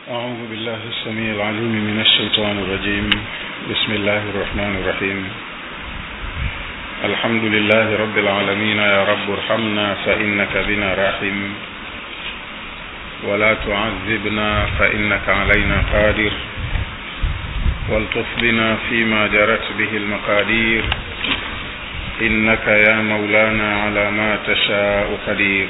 أعوذ بالله السميع العليم من الشيطان الرجيم بسم الله الرحمن الرحيم الحمد لله رب العالمين يا رب ارحمنا فإنك بنا راحم ولا تعذبنا فإنك علينا قادر والطف بنا فيما جرت به المقادير إنك يا مولانا على ما تشاء قدير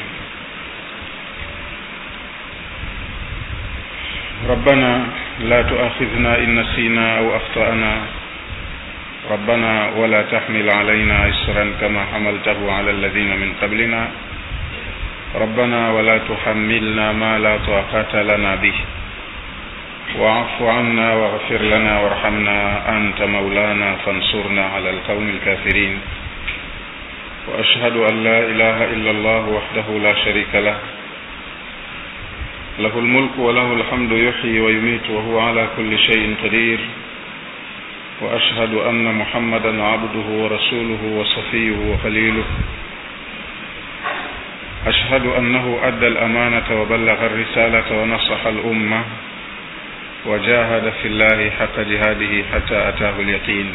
ربنا لا تؤاخذنا إن نسينا أو أخطأنا ربنا ولا تحمل علينا إسرا كما حملته على الذين من قبلنا ربنا ولا تحملنا ما لا طاقة لنا به واعف عنا واغفر لنا وارحمنا أنت مولانا فانصرنا على القوم الكافرين وأشهد أن لا إله إلا الله وحده لا شريك له له الملك وله الحمد يحيي ويميت وهو على كل شيء قدير واشهد ان محمدا عبده ورسوله وصفيه وخليله اشهد انه ادى الامانه وبلغ الرساله ونصح الامه وجاهد في الله حق جهاده حتى اتاه اليقين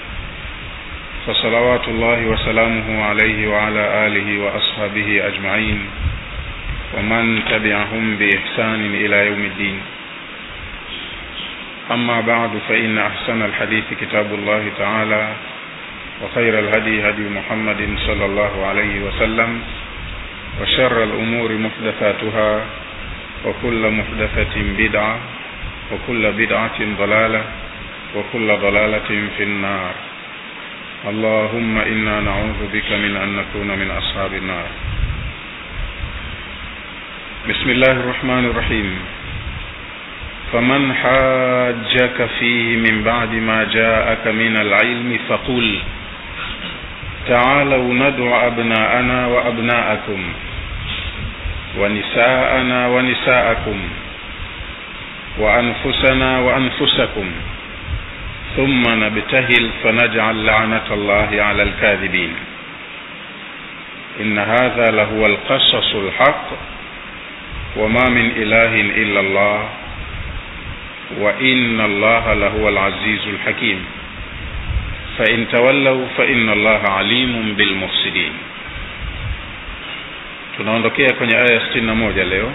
فصلوات الله وسلامه عليه وعلى اله واصحابه اجمعين ومن تبعهم بإحسان إلى يوم الدين أما بعد فإن أحسن الحديث كتاب الله تعالى وخير الهدي هدي محمد صلى الله عليه وسلم وشر الأمور محدثاتها وكل محدثة بدعة وكل بدعة ضلالة وكل ضلالة في النار اللهم إنا نعوذ بك من أن نكون من أصحاب النار بسم الله الرحمن الرحيم فمن حاجك فيه من بعد ما جاءك من العلم فقل تعالوا ندع أبناءنا وأبناءكم ونساءنا ونساءكم وأنفسنا وأنفسكم ثم نبتهل فنجعل لعنة الله على الكاذبين إن هذا لهو القصص الحق وما من إله إلا الله وإن الله لهو العزيز الحكيم فإن تولوا فإن الله عليم بالمفسدين tunaondokea kwenye aya ya sitini na moja leo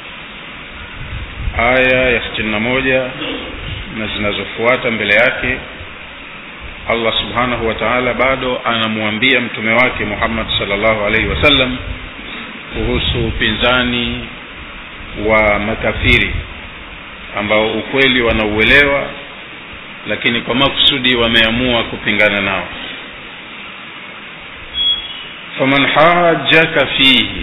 aya ya sitini na moja na zinazofuata mbele yake allah subhanahu wa taala bado anamwambia mtume wake muhammad salllahu alaihi wasallam kuhusu upinzani wa makafiri ambao ukweli wanauelewa lakini kwa makusudi wameamua kupingana nao faman hajaka fihi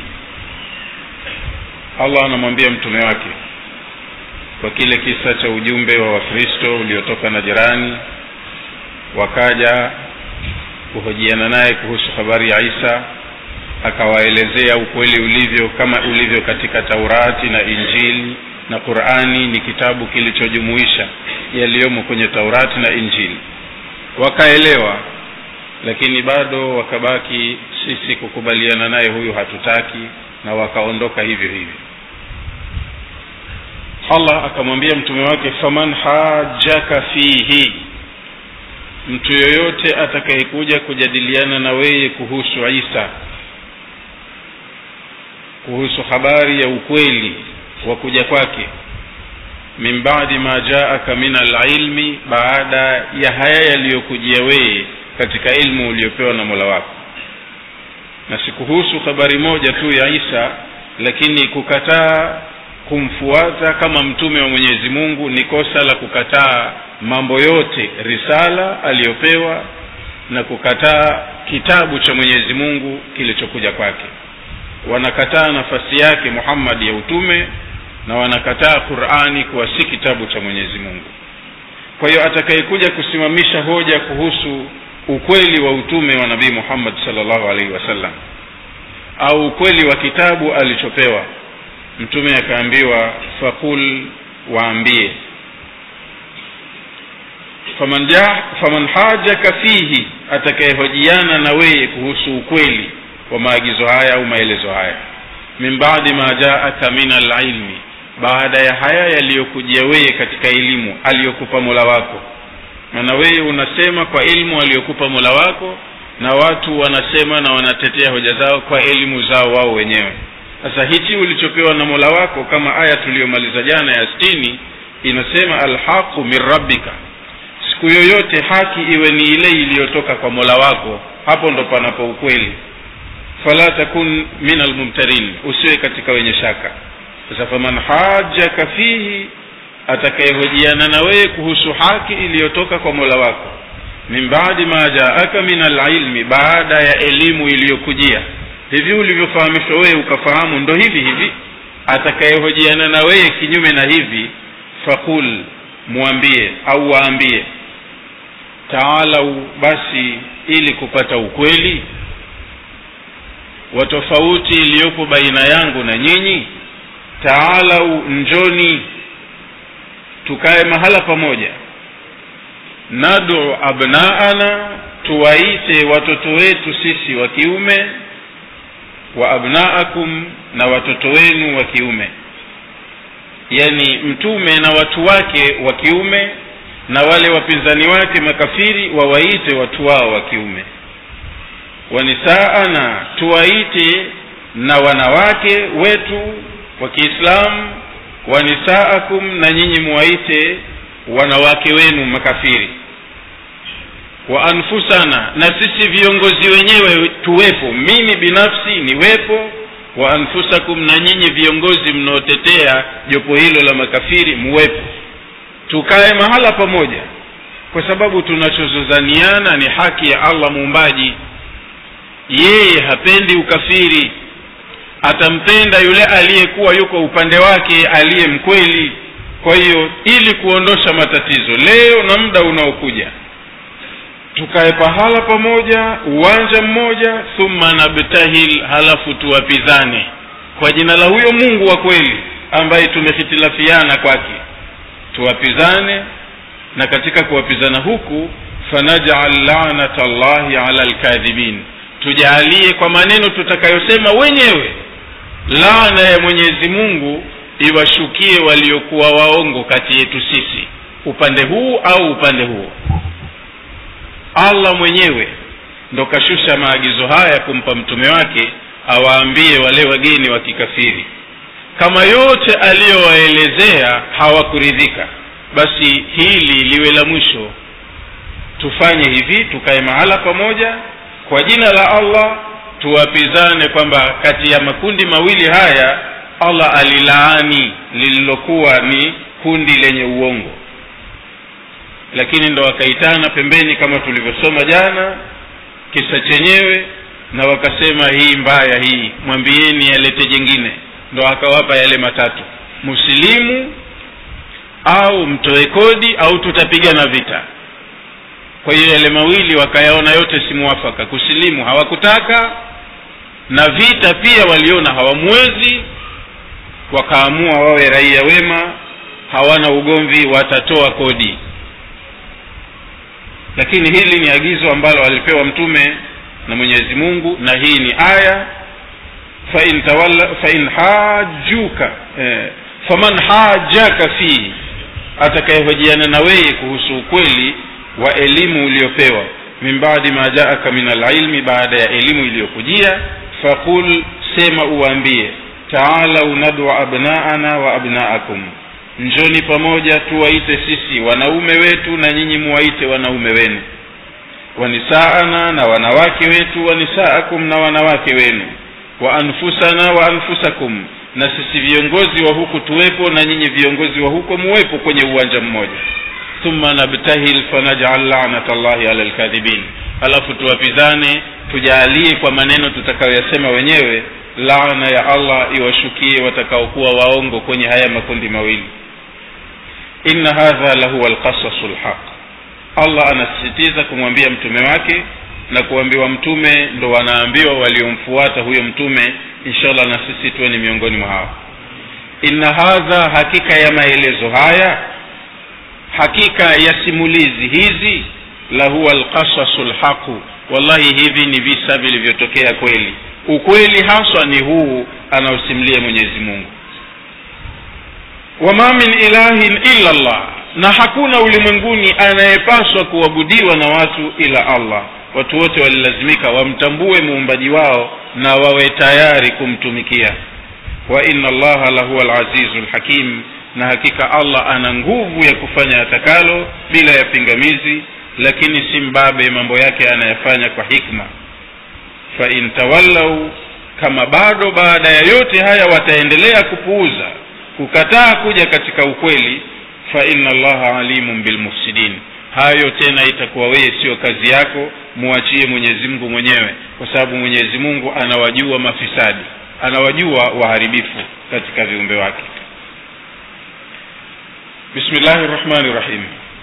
allah anamwambia mtume wake kwa kile kisa cha ujumbe wa wakristo uliotoka na jirani wakaja kuhojiana naye kuhusu habari ya isa akawaelezea ukweli ulivyo kama ulivyo katika taurati na injili na qurani ni kitabu kilichojumuisha yaliyomo kwenye taurati na injili wakaelewa lakini bado wakabaki sisi kukubaliana naye huyu hatutaki na wakaondoka hivyo hivyo allah akamwambia mtume wake faman hajaka fihi mtu yoyote atakayekuja kujadiliana na weye kuhusu isa kuhusu habari ya ukweli wa kuja kwake min badi ma jaaka min alilmi baada ya haya yaliyokujia weye katika ilmu uliopewa na mola wako na si kuhusu habari moja tu ya isa lakini kukataa kumfuata kama mtume wa mwenyezi mungu ni kosa la kukataa mambo yote risala aliyopewa na kukataa kitabu cha mwenyezi mungu kilichokuja kwake wanakataa nafasi yake muhammad ya utume na wanakataa qurani kuwa si kitabu cha mwenyezi mungu kwa hiyo atakayekuja kusimamisha hoja kuhusu ukweli wa utume wa nabii muhammad salllahu alaihi wasallam au ukweli wa kitabu alichopewa mtume akaambiwa faqul waambie faman, ja, faman hajaka fihi atakayehojiana na weye kuhusu ukweli wa maagizo haya au maelezo haya min badi ma jaaka min alilmi baada ya haya yaliyokujia wewe katika elimu aliyokupa mola wako maana wewe unasema kwa elimu aliyokupa mola wako na watu wanasema na wanatetea hoja zao kwa elimu zao wao wenyewe sasa hichi ulichopewa na mola wako kama aya tuliyomaliza jana ya stini inasema alhaqu min rabbika siku yoyote haki iwe ni ile iliyotoka kwa mola wako hapo ndo panapo ukweli fala takun min almumtarin usiwe katika wenye shaka sasa faman hajaka fihi atakayehojiana na wewe kuhusu haki iliyotoka kwa mola wako min baadi ma jaaka min alilmi baada ya elimu iliyokujia hivi ulivyofahamishwa wewe ukafahamu ndo hivi hivi atakayehojiana na wewe kinyume na hivi faqul mwambie au waambie taalau basi ili kupata ukweli wa tofauti iliyopo baina yangu na nyinyi taalau njoni tukae mahala pamoja nadu abnaana tuwaite watoto wetu sisi wa kiume wa abnaakum na watoto wenu wa kiume yani mtume na watu wake wa kiume na wale wapinzani wake makafiri wawaite watu wao wa kiume wanisaana tuwaite na wanawake wetu wa kiislamu wanisaakum na nyinyi muwaite wanawake wenu makafiri wa anfusana na sisi viongozi wenyewe tuwepo mimi binafsi niwepo wa anfusakum na nyinyi viongozi mnaotetea jopo hilo la makafiri muwepo tukae mahala pamoja kwa sababu tunachozozaniana ni haki ya allah muumbaji yeye hapendi ukafiri atampenda yule aliyekuwa yuko upande wake aliye mkweli kwa hiyo ili kuondosha matatizo leo na muda unaokuja tukae pahala pamoja uwanja mmoja thumma nabtahil halafu tuwapizane kwa jina la huyo mungu wa kweli ambaye tumehitilafiana kwake tuwapizane na katika kuwapizana huku fanajal lanata llahi ala lkadhibin tujaalie kwa maneno tutakayosema wenyewe laana ya mwenyezi mungu iwashukie waliokuwa waongo kati yetu sisi upande huu au upande huo allah mwenyewe ndo kashusha maagizo haya kumpa mtume wake awaambie wale wageni wa kikafiri kama yote aliyowaelezea hawakuridhika basi hili liwe la mwisho tufanye hivi tukae mahala pamoja kwa jina la allah tuwapizane kwamba kati ya makundi mawili haya allah alilaani lililokuwa ni kundi lenye uongo lakini ndo wakaitana pembeni kama tulivyosoma jana kisa chenyewe na wakasema hii mbaya hii mwambieni alete jengine ndo akawapa yale matatu musilimu au mtoe kodi au tutapigana vita kwa hiyo yale mawili wakayaona yote si mwafaka kusilimu hawakutaka na vita pia waliona hawamwezi wakaamua wawe raia wema hawana ugomvi watatoa kodi lakini hili ni agizo ambalo alipewa mtume na mwenyezi mungu na hii ni aya fain tawalla fain hajuka eh, faman hajaka fihi atakayehojiana na weye kuhusu ukweli wa elimu uliopewa min badi ma jaaka min alilmi baada ya elimu iliyokujia faqul sema uwaambie taalau nadwa abnaana wa abnaakum njoni pamoja tuwaite sisi wanaume wetu na nyinyi muwaite wanaume wenu wanisaana na wanawake wetu wanisaakum na wanawake wenu wa anfusana wa anfusakum na sisi viongozi wa huku tuwepo na nyinyi viongozi wa huko muwepo kwenye uwanja mmoja thumma nabtahil fanajal lanata llahi ala lkadhibin halafu tuwapizane tujaalie kwa maneno tutakayoyasema wenyewe laana ya allah iwashukie watakaokuwa waongo kwenye haya makundi mawili inna hadha lahuwa lqasasu lhaq allah anasisitiza kumwambia mtume wake na kuambiwa mtume ndo wanaambiwa waliomfuata huyo mtume inshallah na sisi tuwe ni miongoni mwa hao inna hadha hakika ya maelezo haya hakika ya simulizi hizi lahuwa lqasasu lhaqu wallahi hivi ni visa vilivyotokea kweli ukweli haswa ni huu anaosimulia mwenyezi mungu wama min ilahin illa llah na hakuna ulimwenguni anayepaswa kuabudiwa na watu ila allah watu wote walilazimika wamtambue muumbaji wao na wawe tayari kumtumikia wa inna allaha lahuwa alazizu lhakim na hakika allah ana nguvu ya kufanya atakalo bila ya pingamizi lakini si mbabe mambo yake anayafanya kwa hikma fain tawallau kama bado baada ya yote haya wataendelea kupuuza kukataa kuja katika ukweli fa inna allaha alimun bilmufsidin hayo tena itakuwa wewe sio kazi yako muachie mwenyezi mungu mwenyewe kwa sababu mwenyezi mungu anawajua mafisadi anawajua waharibifu katika viumbe wake bismillahi rrahmani rrahim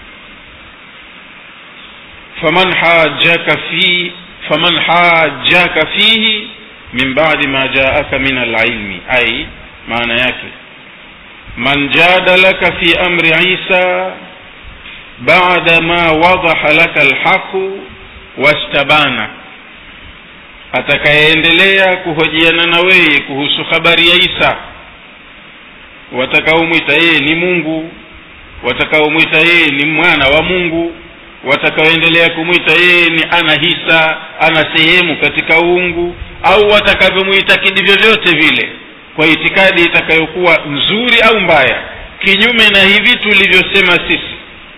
faman hajaka fi faman hajaka fihi min badi ma jaaka min alilmi ai maana yake man jadalaka fi amri isa bada ma wadaha laka alhaqu wastabana atakayeendelea kuhojiana na wewe kuhusu habari ya isa watakaomwita yeye ni mungu watakaomwita yeye ni mwana wa mungu watakaoendelea kumwita yeye ni ana hisa ana sehemu katika uungu au watakavyomwitakidi vyovyote vile kwa itikadi itakayokuwa nzuri au mbaya kinyume na hivi tulivyosema sisi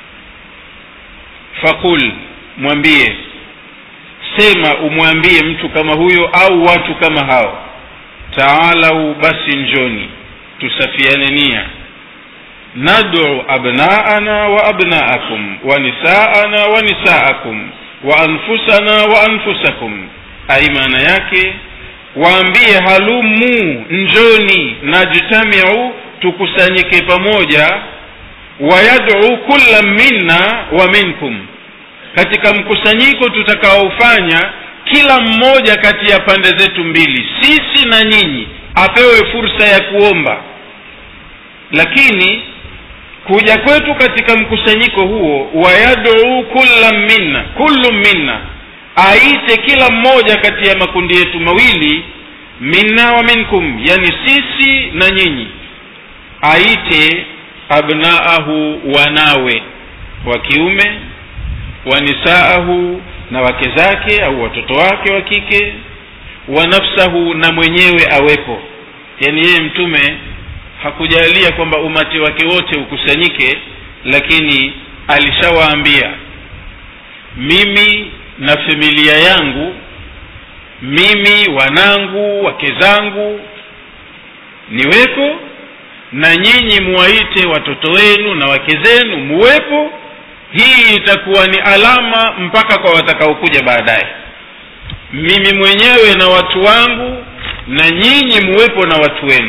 fakul mwambie sema umwambie mtu kama huyo au watu kama hao taalau basi njoni tusafiane nia nadu abnaana wa abnaakum wa nisaana wa nisaakum wa anfusana wa anfusakum ai maana yake waambie halumu njoni najtamiu tukusanyike pamoja wayaduu kulla minna wa minkum katika mkusanyiko tutakaofanya kila mmoja kati ya pande zetu mbili sisi na nyinyi apewe fursa ya kuomba lakini kuja kwetu katika mkusanyiko huo wayaduu kulla minna kullu minna aite kila mmoja kati ya makundi yetu mawili minna wa minkum yani sisi na nyinyi aite abnaahu wanawe wa kiume wa nisaahu na wake zake au watoto wake wa kike wa nafsahu na mwenyewe awepo yani yeye mtume hakujalia kwamba umati wake wote ukusanyike lakini alishawaambia mimi na familia yangu mimi wanangu wake zangu niweko na nyinyi muwaite watoto wenu na wake zenu muwepo hii itakuwa ni alama mpaka kwa watakaokuja baadaye mimi mwenyewe na watu wangu na nyinyi muwepo na watu wenu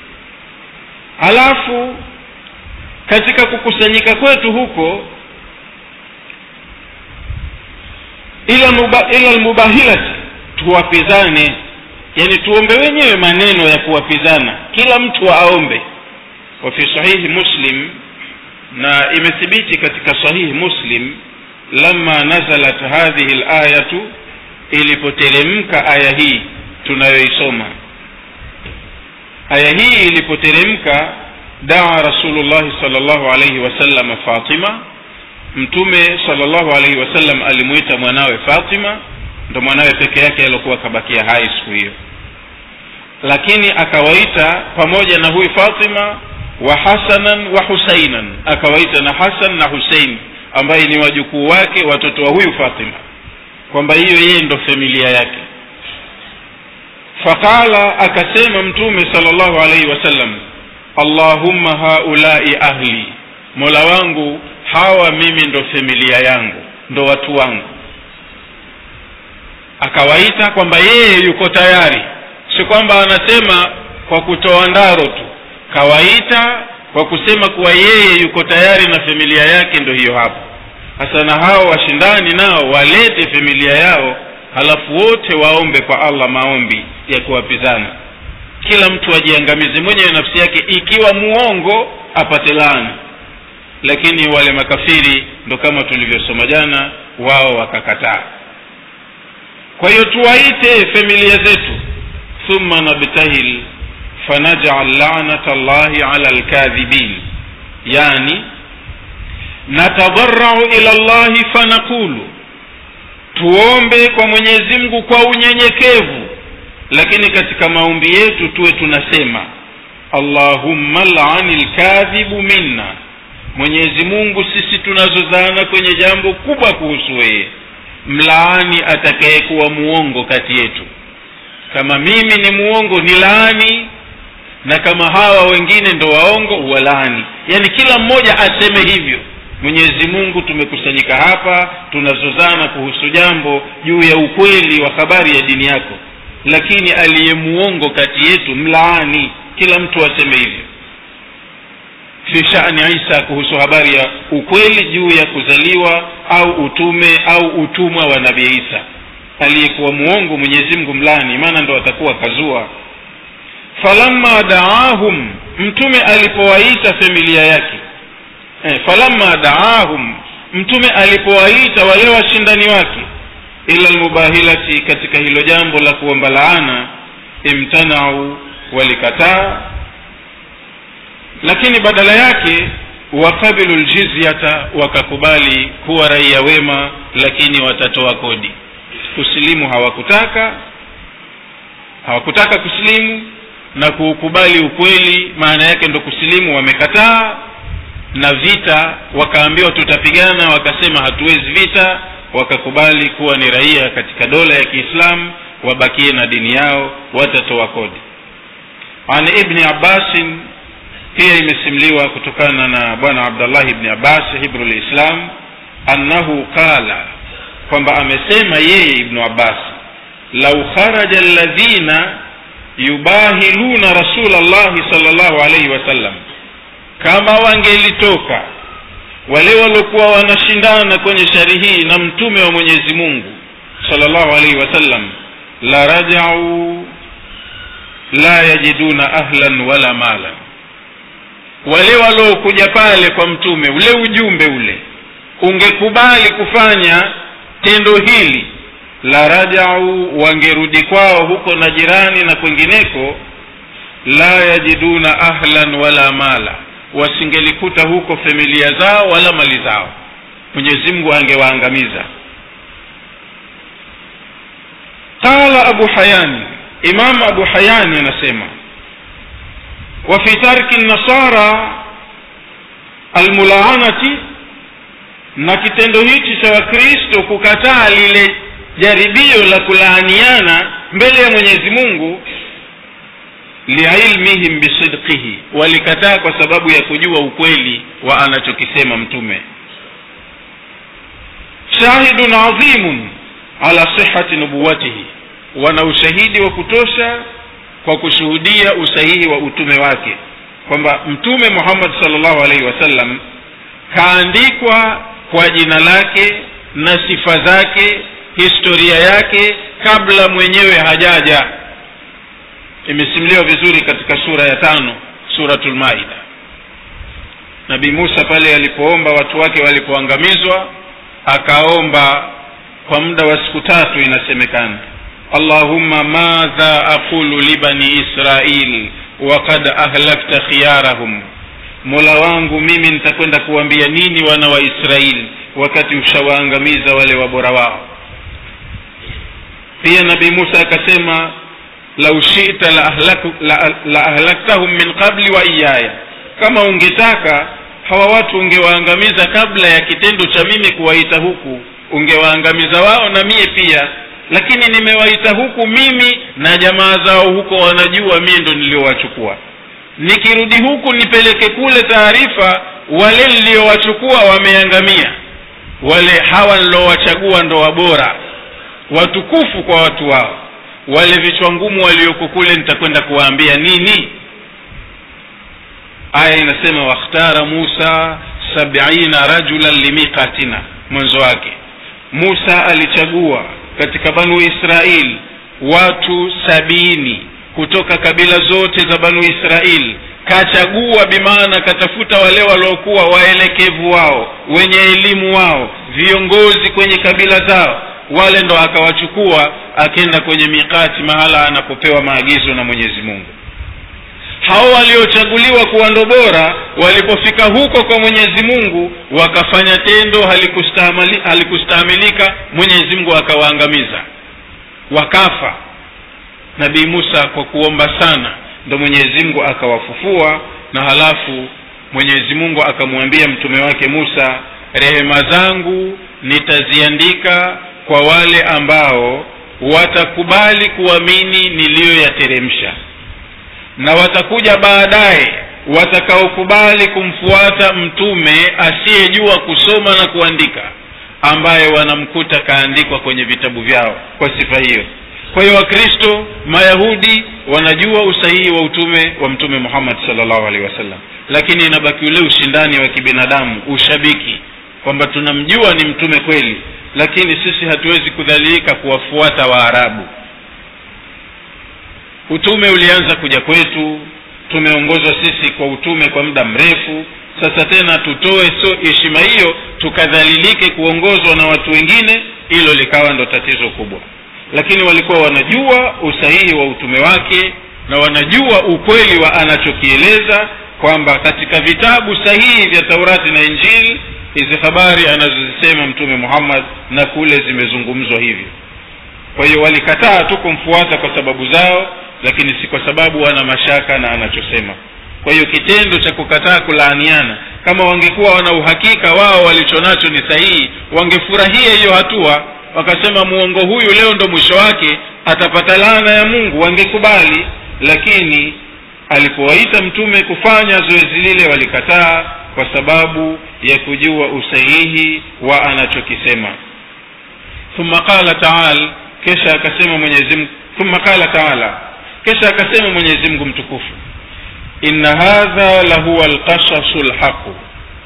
alafu katika kukusanyika kwetu huko ila muba, ila almubahilati tuwapizane yani tuombe wenyewe maneno ya kuwapizana kila mtu aombe wa fi sahihi muslim na imethibiti katika sahihi muslim lama nazalat hadhihi layatu ilipoteremka aya hii tunayoisoma aya hii ilipoteremka daa rasulullahi sal llahu alaihi wasallam fatima mtume salllahu alaihi wasallam alimwita mwanawe fatima ndo mwanawe peke yake aliokuwa akabakia hai siku hiyo lakini akawaita pamoja na huyu fatima wa hasanan wa husainan akawaita na hasan na husein ambaye ni wajukuu wake watoto wa huyu fatima kwamba hiyo yeye ndo familia yake faqala akasema mtume sal llahu alaihi wasallam allahumma haulai ahli mola wangu hawa mimi ndo familia yangu ndo watu wangu akawaita kwamba yeye yuko tayari si kwamba anasema kwa kutoa ndaro tu kawaita kwa kusema kuwa yeye yuko tayari na familia yake ndo hiyo hapo sasa na hao washindani nao walete familia yao halafu wote waombe kwa allah maombi ya kuwapizana kila mtu ajiangamize mwenyewe nafsi yake ikiwa muongo apate laana lakini wale makafiri ndo kama tulivyosoma jana wao wakakataa kwa hiyo tuwaite familia zetu thumma nabtahil fanajal lanata llahi ala lkadhibin yani natadarau ila llahi fanaqulu tuombe kwa mwenyezi mungu kwa unyenyekevu lakini katika maombi yetu tuwe tunasema allahumma lani lkadhibu minna mwenyezi mungu sisi tunazozana kwenye jambo kubwa kuhusu weye mlaani atakayekuwa muongo kati yetu kama mimi ni muongo ni laani na kama hawa wengine ndo waongo walaani yaani kila mmoja aseme hivyo mwenyezi mungu tumekusanyika hapa tunazozana kuhusu jambo juu ya ukweli wa habari ya dini yako lakini aliye muongo kati yetu mlaani kila mtu aseme hivyo fi shani isa kuhusu habari ya ukweli juu ya kuzaliwa au utume au utumwa wa nabii isa aliyekuwa muongo mwenyezi mungu mlani maana ndo atakuwa kazua falamma daahum mtume alipowaita familia yake eh, falamma daahum mtume alipowaita wale washindani wake ila lmubahilati katika hilo jambo la kuomba laana imtanau walikataa lakini badala yake wakabilu ljizyata wakakubali kuwa raia wema lakini watatoa kodi kusilimu hawakutaka hawakutaka kusilimu na kuukubali ukweli maana yake ndo kusilimu wamekataa na vita wakaambiwa tutapigana wakasema hatuwezi vita wakakubali kuwa ni raia katika dola ya kiislamu wabakie na dini yao watatoa kodi an ibni abbasin pia imesimliwa kutokana na bwana abdullah ibni abbas hibru lislam annahu qala kwamba amesema yeye ibnu abbas lau kharaja alladhina yubahiluna rasula llahi sal llahu alaihi wasallam kama wangelitoka wale waliokuwa wanashindana kwenye shari hii na mtume wa mwenyezi mungu sal llahu alaihi wasallam la rajau la yajiduna ahlan wala malan wale waliokuja pale kwa mtume ule ujumbe ule ungekubali kufanya tendo hili la rajau wangerudi kwao huko na jirani na kwengineko la yajiduna ahlan wala mala wasingelikuta huko familia zao wala mali zao mwenyezi mungu angewaangamiza qala abu hayani imam abu hayani anasema wa fi tarki nasara almulaanati na kitendo hichi cha wakristo kukataa lile jaribio la kulaaniana mbele ya mwenyezi mungu liilmihim bisidqihi walikataa kwa sababu ya kujua ukweli wa anachokisema mtume shahidun adhimun ala sihati nubuwatihi wana ushahidi wa kutosha kwa kushuhudia usahihi wa utume wake kwamba mtume muhammad salllahu alaihi wasallam kaandikwa kwa jina lake na sifa zake historia yake kabla mwenyewe hajaja imesimuliwa vizuri katika sura ya tano suratul maida nabii musa pale alipoomba watu wake walipoangamizwa akaomba kwa muda wa siku tatu inasemekana allahumma madha aqulu libani israil wakad ahlakta khiyarahum mola wangu mimi nitakwenda kuwambia nini wana wa israeli wakati ushawaangamiza wale wabora wao pia nabii musa akasema lau shita la, ahlaku, la, la ahlaktahum min qabli wa iyaya kama ungetaka hawa watu ungewaangamiza kabla ya kitendo cha mimi kuwaita huku ungewaangamiza wao na mie pia lakini nimewaita huku mimi na jamaa zao huko wanajua mie ndo niliowachukua nikirudi huku nipeleke kule taarifa wale niliowachukua wameangamia wale hawa niliowachagua ndo wabora watukufu kwa watu wao wale vichwa ngumu walioko kule nitakwenda kuwaambia nini aya inasema wakhtara musa sabiina rajulan limiqatina mwanzo wake musa alichagua katika banu israil watu sabini kutoka kabila zote za banu israil kachagua bimaana katafuta wale waliokuwa waelekevu wao wenye elimu wao viongozi kwenye kabila zao wale ndo akawachukua akenda kwenye mikati mahala anapopewa maagizo na mwenyezi mungu hao waliochaguliwa kuwa ndo bora walipofika huko kwa mwenyezi mungu wakafanya tendo halikustahamili- halikustahamilika mwenyezi mungu akawaangamiza wakafa nabii musa kwa kuomba sana ndo mwenyezi mungu akawafufua na halafu mwenyezi mungu akamwambia mtume wake musa rehema zangu nitaziandika kwa wale ambao watakubali kuamini niliyoyateremsha na watakuja baadaye watakaokubali kumfuata mtume asiyejua kusoma na kuandika ambaye wanamkuta kaandikwa kwenye vitabu vyao kwa sifa hiyo kwa hiyo wakristo mayahudi wanajua usahihi wa utume wa mtume muhammad salllahu alehi wasallam lakini inabaki ule ushindani wa kibinadamu ushabiki kwamba tunamjua ni mtume kweli lakini sisi hatuwezi kudhalilika kuwafuata waarabu utume ulianza kuja kwetu tumeongozwa sisi kwa utume kwa muda mrefu sasa tena tutoe so heshima hiyo tukadhalilike kuongozwa na watu wengine hilo likawa ndo tatizo kubwa lakini walikuwa wanajua usahihi wa utume wake na wanajua ukweli wa anachokieleza kwamba katika vitabu sahihi vya taurati na injili hizi habari anazozisema mtume muhammad na kule zimezungumzwa hivyo kwa hiyo walikataa tu kumfuata kwa sababu zao lakini si kwa sababu wana mashaka na anachosema kwa hiyo kitendo cha kukataa kulaaniana kama wangekuwa wana uhakika wao walichonacho ni sahihi wangefurahia hiyo hatua wakasema muongo huyu leo ndo mwisho wake atapata laana ya mungu wangekubali lakini alipowaita mtume kufanya zoezi lile walikataa kwa sababu ya kujua usahihi wa anachokisema thumma qala taal kisha akasema mwenyezi mungu thumma qala taala kisha akasema mwenyezi mungu mtukufu inna hadha lahuwa lqasasu lhaqu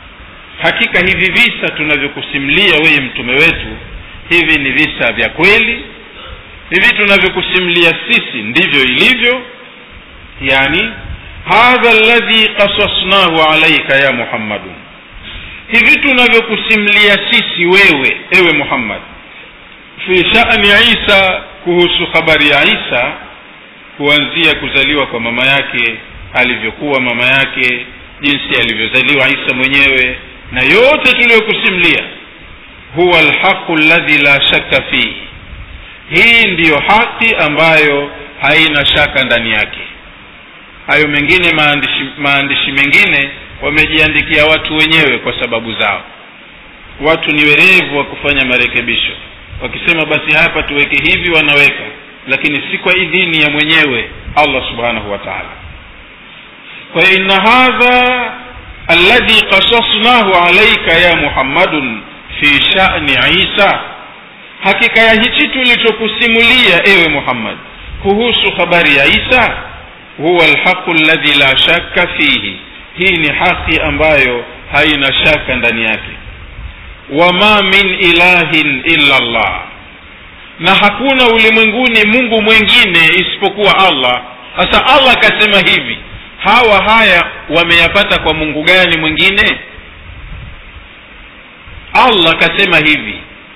hakika hivi visa tunavyokusimulia weye mtume wetu hivi ni visa vya kweli hivi tunavyokusimulia sisi ndivyo ilivyo yani hadha ladhi qasasnahu alaika ya muhammadun hivi tunavyokusimulia sisi wewe ewe muhammad fi shani isa kuhusu habari ya isa kuanzia kuzaliwa kwa mama yake alivyokuwa mama yake jinsi alivyozaliwa isa mwenyewe na yote tuliyokusimulia huwa lhaqu ladhi la shakka fihi hii ndiyo haki ambayo haina shaka ndani yake hayo mengine maandishi, maandishi mengine wamejiandikia watu wenyewe kwa sababu zao watu ni werevu wa kufanya marekebisho wakisema basi hapa tuweke hivi wanaweka lakini si kwa idhini ya mwenyewe allah subhanahu wa taala kwa hiyo inna hadha alladhi qasasnahu alaika ya muhammadun fi shani isa hakika ya hichi tulichokusimulia ewe muhammad kuhusu habari ya isa huwa lhaqu ladhi la shakka fihi hii ni haki ambayo haina shaka ndani yake wama min ilahin illa llah na hakuna ulimwenguni mungu mwengine isipokuwa allah sasa allah akasema hivi hawa haya wameyapata kwa mungu gani mwingine allah akasema hivi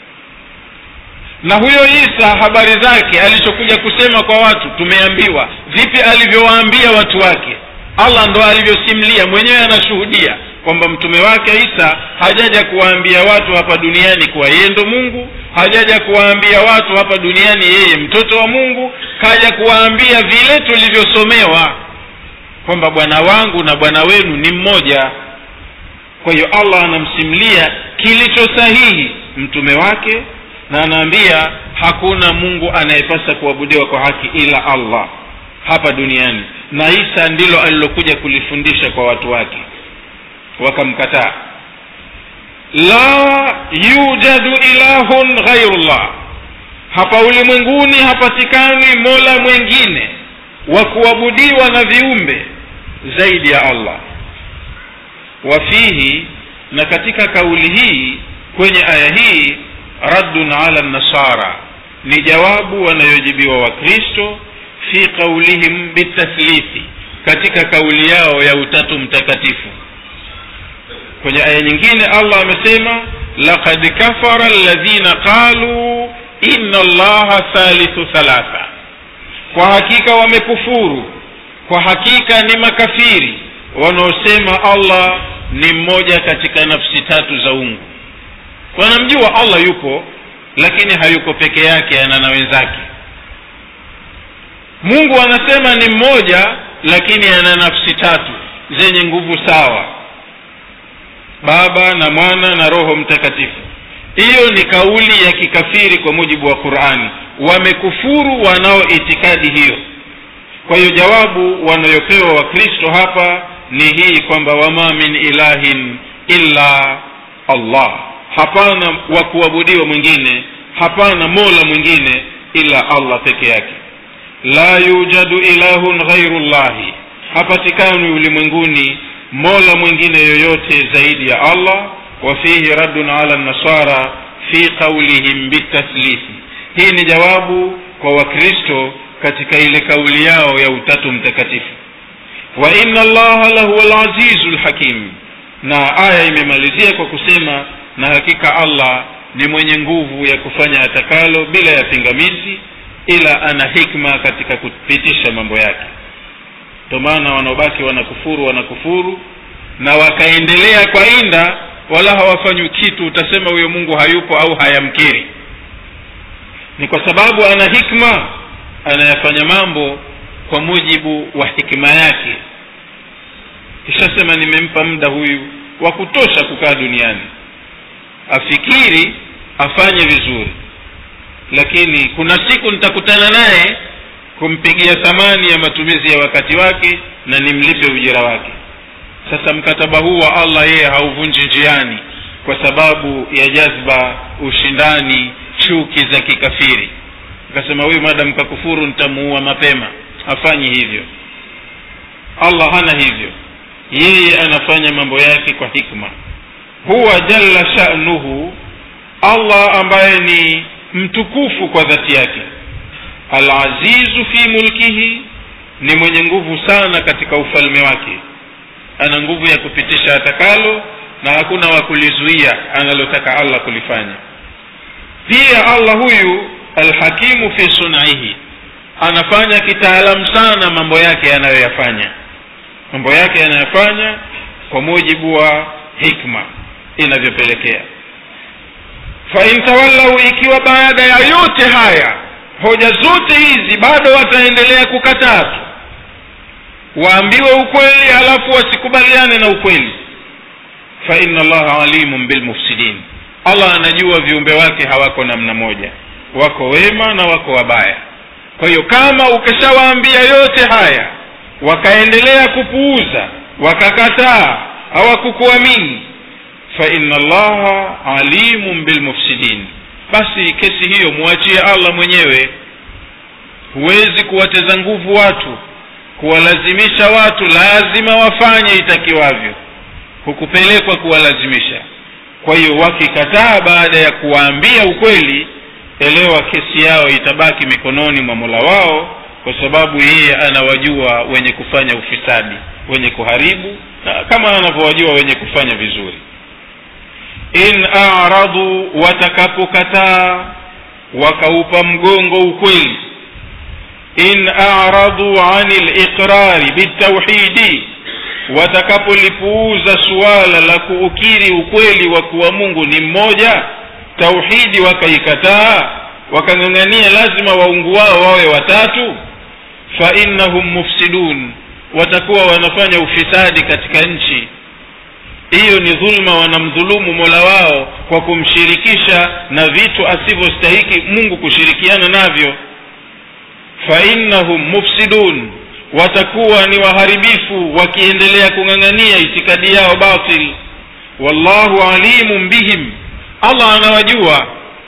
na huyo isa habari zake alichokuja kusema kwa watu tumeambiwa vipi alivyowaambia watu wake allah ndo alivyosimlia mwenyewe anashuhudia kwamba mtume wake isa hajaja kuwaambia watu hapa duniani kuwa yeye ndo mungu hajaja kuwaambia watu hapa duniani yeye mtoto wa mungu kaja kuwaambia vile tulivyosomewa kwamba bwana wangu na bwana wenu ni mmoja kwa hiyo allah anamsimlia kilicho sahihi mtume wake na anaambia hakuna mungu anayepasa kuabudiwa kwa haki ila allah hapa duniani na isa ndilo alilokuja kulifundisha kwa watu wake wakamkataa la yujadu ilahun ghairullah hapa ulimwenguni hapatikani mola mwengine wa kuabudiwa na viumbe zaidi ya allah wafihi na katika kauli hii kwenye aya hii raddun ala nasara ni jawabu wanayojibiwa wakristo fi qaulihim bitathlithi katika kauli yao ya utatu mtakatifu kwenye aya nyingine allah amesema laqad kafara alladhina qaluu inna allaha thalithu thalatha kwa hakika wamekufuru kwa hakika ni makafiri wanaosema allah ni mmoja katika nafsi tatu za ungu wanamjua allah yupo lakini hayuko peke yake ana na wenzake mungu anasema ni mmoja lakini ana nafsi tatu zenye nguvu sawa baba na mwana na roho mtakatifu hiyo ni kauli ya kikafiri kwa mujibu wa qurani wamekufuru wanao itikadi hiyo kwa hiyo jawabu wanayopewa wakristo hapa ni hii kwamba wama min ilahin illa allah hapana wa kuabudiwa mwingine hapana mola mwingine ila allah peke yake la yujadu ilahun ghairu llahi hapatikani ulimwenguni mola mwingine yoyote zaidi ya allah wa fihi raddun ala nasara fi qaulihim bitathlisi hii ni jawabu kwa wakristo katika ile kauli yao ya utatu mtakatifu wa inna allaha lahuwa lazizu lhakim na aya imemalizia kwa kusema na hakika allah ni mwenye nguvu ya kufanya atakalo bila ya pingamizi ila ana hikma katika kupitisha mambo yake ndio maana wanaobaki wanakufuru wanakufuru na wakaendelea kwa inda wala hawafanywi kitu utasema huyo mungu hayupo au hayamkiri ni kwa sababu ana hikma anayafanya mambo kwa mujibu wa hikma yake kishasema nimempa muda huyu wa kutosha kukaa duniani afikiri afanye vizuri lakini kuna siku nitakutana naye kumpigia thamani ya matumizi ya wakati wake na nimlipe ujira wake sasa mkataba huu wa allah yeye hauvunji njiani kwa sababu ya jazba ushindani chuki za kikafiri akasema huyu madam kakufuru nitamuua mapema hafanyi hivyo allah hana hivyo yeye anafanya mambo yake kwa hikma huwa jalla shanuhu allah ambaye ni mtukufu kwa dhati yake alazizu fi mulkihi ni mwenye nguvu sana katika ufalme wake ana nguvu ya kupitisha atakalo na hakuna wa kulizuia analotaka allah kulifanya pia allah huyu alhakimu fi sunaihi anafanya kitaalamu sana mambo yake anayoyafanya mambo yake yanayofanya kwa mujibu wa hikma inavyopelekea fain tawallau ikiwa baada ya yote haya hoja zote hizi bado wataendelea kukataa tu waambiwe ukweli halafu wasikubaliane na ukweli fa inna allaha alimun bilmufsidin allah anajua viumbe wake hawako namna moja wako wema na wako wabaya kwa hiyo kama ukishawaambia yote haya wakaendelea kupuuza wakakataa hawakukuamini fa inna allaha alimun bilmufsidin basi kesi hiyo mwachie allah mwenyewe huwezi kuwateza nguvu watu kuwalazimisha watu lazima wafanye itakiwavyo hukupelekwa kuwalazimisha kwa hiyo wakikataa baada ya kuwaambia ukweli elewa kesi yao itabaki mikononi mwa mola wao kwa sababu yeye anawajua wenye kufanya ufisadi wenye kuharibu na kama anavyowajua wenye kufanya vizuri in aradu watakapokataa wakaupa mgongo ukweli in aradu ani liqrari bitauhidi watakapolipuuza suala la kuukiri ukweli wa kuwa mungu ni mmoja tauhidi wakaikataa wakang'ang'ania lazima waungu wao wawe watatu fa innahum mufsidun watakuwa wanafanya ufisadi katika nchi hiyo ni dhulma wanamdhulumu mola wao kwa kumshirikisha na vitu asivyostahiki mungu kushirikiana navyo fa innahum mufsidun watakuwa ni waharibifu wakiendelea kung'ang'ania itikadi yao batil wallahu alimun bihim allah anawajua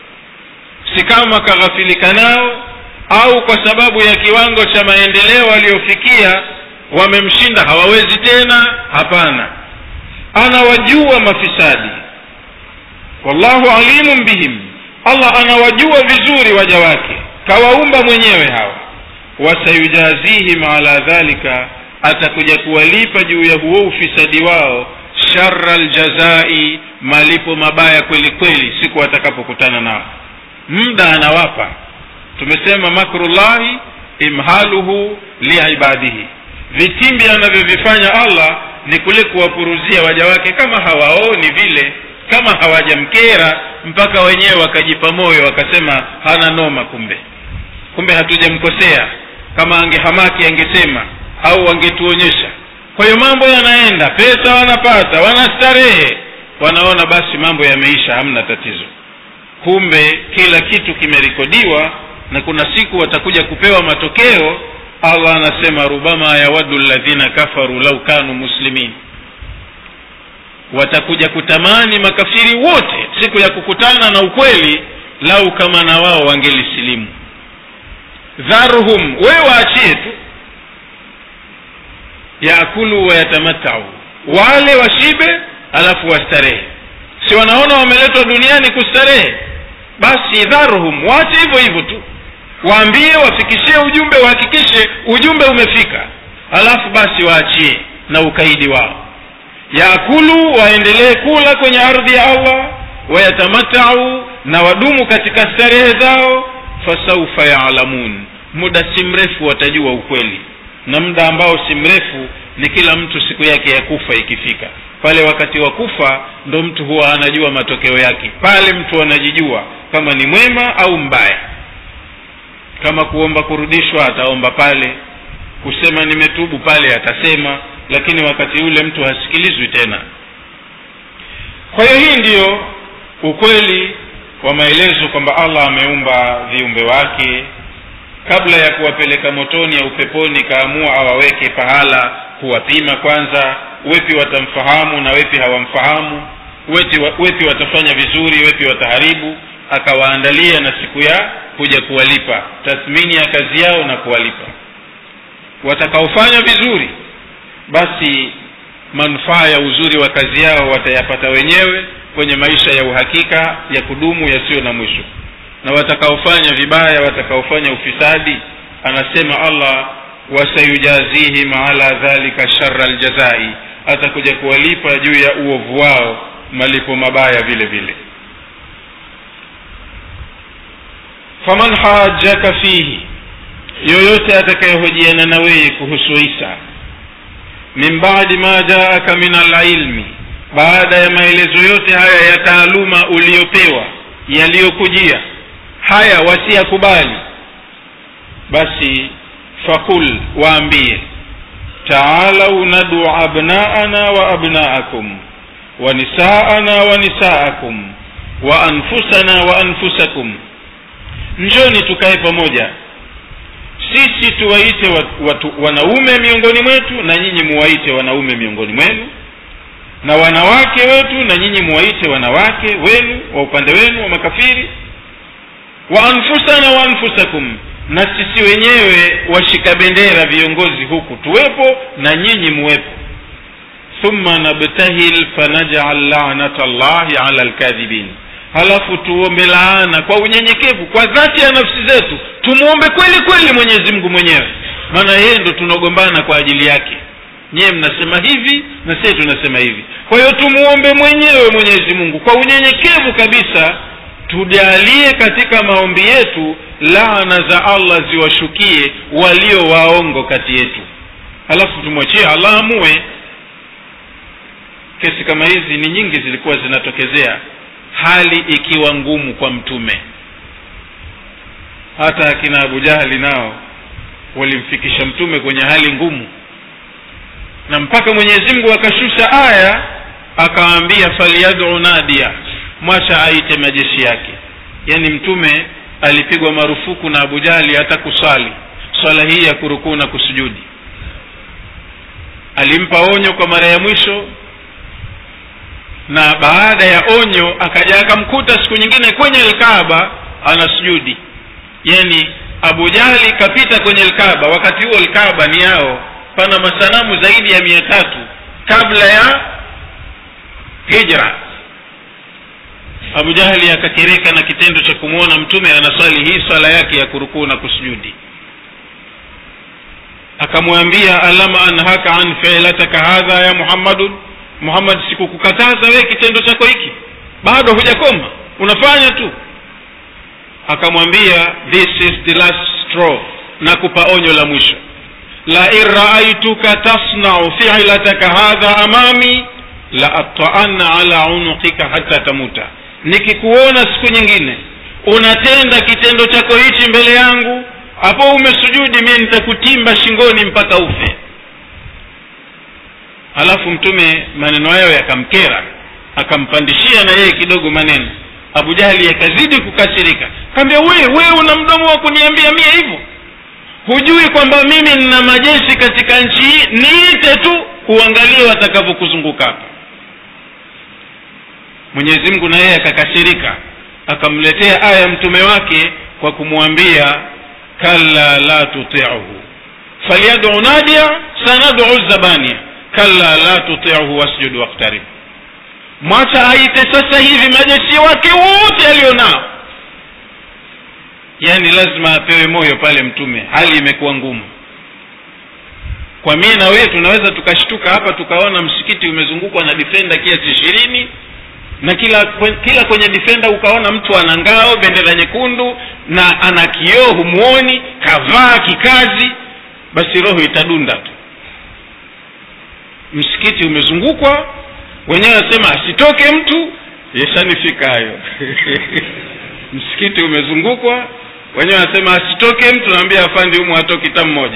si kama kaghafilika nao au kwa sababu ya kiwango cha maendeleo waliofikia wamemshinda hawawezi tena hapana anawajua mafisadi wallahu alimun bihim allah anawajua vizuri waja wake kawaumba mwenyewe hawa wasayujazihim ala dhalika atakuja kuwalipa juu ya huo ufisadi wao shara ljazai malipo mabaya kweli kweli siku watakapokutana nao muda anawapa tumesema makrullahi imhaluhu liibadihi vitimbi anavyovifanya allah ni kule kuwapuruzia waja wake kama hawaoni vile kama hawajamkera mpaka wenyewe wakajipa moyo wakasema hana noma kumbe kumbe hatujamkosea kama angehamaki angesema au angetuonyesha kwa hiyo mambo yanaenda pesa wanapata wanastarehe wanaona basi mambo yameisha hamna tatizo kumbe kila kitu kimerekodiwa na kuna siku watakuja kupewa matokeo allah anasema rubama yawadu ladhina kafaru lau kanu muslimin watakuja kutamani makafiri wote siku ya kukutana na ukweli lau kama na wao wangelisilimu dharhum wewe waachie tu yaakulu wayatamatau wale washibe alafu wastarehe si wanaona wameletwa duniani kustarehe basi dharhum waache hivyo hivyo tu waambie wafikishie ujumbe wahakikishe ujumbe umefika alafu basi waachie na ukaidi wao yaakulu waendelee kula kwenye ardhi ya allah wayatamatau na wadumu katika starehe zao fasaufa yaalamun muda si mrefu watajua ukweli na muda ambao si mrefu ni kila mtu siku yake ya kufa ikifika pale wakati wa kufa ndo mtu huwa anajua matokeo yake pale mtu anajijua kama ni mwema au mbaya kama kuomba kurudishwa ataomba pale kusema nimetubu pale atasema lakini wakati ule mtu hasikilizwi tena kwa hiyo hii ndiyo ukweli wa maelezo kwamba allah ameumba viumbe wake kabla ya kuwapeleka motoni au peponi kaamua awaweke pahala kuwapima kwanza wepi watamfahamu na wepi hawamfahamu wepi, wepi watafanya vizuri wepi wataharibu akawaandalia na siku ya kuja kuwalipa tathmini ya kazi yao na kuwalipa watakaofanya vizuri basi manufaa ya uzuri wa kazi yao watayapata wenyewe kwenye maisha ya uhakika ya kudumu yasiyo na mwisho na watakaofanya vibaya watakaofanya ufisadi anasema allah wasayujazihim ala dhalika shara ljazai atakuja kuwalipa juu ya uovu wao malipo mabaya vile vile faman hajaka fihi yoyote atakayehojiana na wewe kuhusu isa min badi ma jaaka min alilmi baada ya maelezo yote haya ya taaluma uliyopewa yaliyokujia haya wasiyakubali basi fakul waambie taalau nadu abnaana wa abnaakum wa nisaana wa nisaakum wa anfusana wa anfusakum njoni tukae pamoja sisi tuwaite watu, wanaume miongoni mwetu na nyinyi muwaite wanaume miongoni mwenu na wanawake wetu na nyinyi muwaite wanawake wenu wa upande wenu wa makafiri wa anfusana wa anfusakum na sisi wenyewe washika bendera viongozi huku tuwepo na nyinyi muwepo thumma nabtahil fanajal lanata llahi ala lkadhibin halafu tuombe laana kwa unyenyekevu kwa dhati ya nafsi zetu tumwombe kweli kweli mwenyezi mungu mwenyewe maana yeye ndo tunagombana kwa ajili yake nyiye mnasema hivi na sie tunasema hivi kwa hiyo tumuombe mwenyewe mwenyezi mungu kwa unyenyekevu kabisa tujalie katika maombi yetu laana za allah ziwashukie walio waongo kati yetu halafu tumwachie allah amue kesi kama hizi ni nyingi zilikuwa zinatokezea hali ikiwa ngumu kwa mtume hata akina abu jahali nao walimfikisha mtume kwenye hali ngumu na mpaka mwenyezi mungu akashusha aya akawaambia falyadu nadia mwacha aite majeshi yake yaani mtume alipigwa marufuku na abu jahali hata kuswali swala hii ya kurukuu na kusujudi alimpa onyo kwa mara ya mwisho na baada ya onyo akaja akamkuta siku nyingine kwenye lkaba anasujudi yani abu jahli kapita kwenye lkaba wakati huo lkaba ni yao pana masanamu zaidi ya mia tatu kabla ya hijra abu jahli akakereka na kitendo cha kumwona mtume anaswali hii swala yake ya kurukuu na kusujudi akamwambia alama anhaka an filataka hadha ya muhammadun muhammad sikukukataza wewe kitendo chako hiki bado hujakoma unafanya tu akamwambia this is the last straw nakupa onyo la mwisho lain raaituka tasnau filataka hadha amami la ataanna ala unuqika hata tamuta nikikuona siku nyingine unatenda kitendo chako hichi mbele yangu hapo umesujudi mie nitakutimba shingoni mpaka ufe halafu mtume maneno hayo yakamkera akampandishia na yeye kidogo maneno abu jahli yakazidi kukasirika kaambia we we una mdomo wa kuniambia mie hivyo hujui kwamba mimi nina majeshi katika nchi hii niite tu uangalie watakavyokuzunguka hapa mwenyezi mungu na yeye akakasirika akamletea aya mtume wake kwa kumwambia kalla la tutiuhu falyadu nadia sanadu zabania kalla la tutiuhu wasjud waktarib mwacha aite sasa hivi majeshi wake wote alionao yaani lazima apewe moyo pale mtume hali imekuwa ngumu kwa mie na wewe tunaweza tukashtuka hapa tukaona msikiti umezungukwa na difenda kiasi ishirini na kila kila kwenye difenda ukaona mtu ana ngao bendera nyekundu na ana kioo humuoni kavaa kikazi basi roho itadunda tu msikiti umezungukwa wenyewe wasema asitoke mtu yeshanifika hayo msikiti umezungukwa wenyewe wanasema asitoke mtu naambia afandi humu hatoki ta mmoja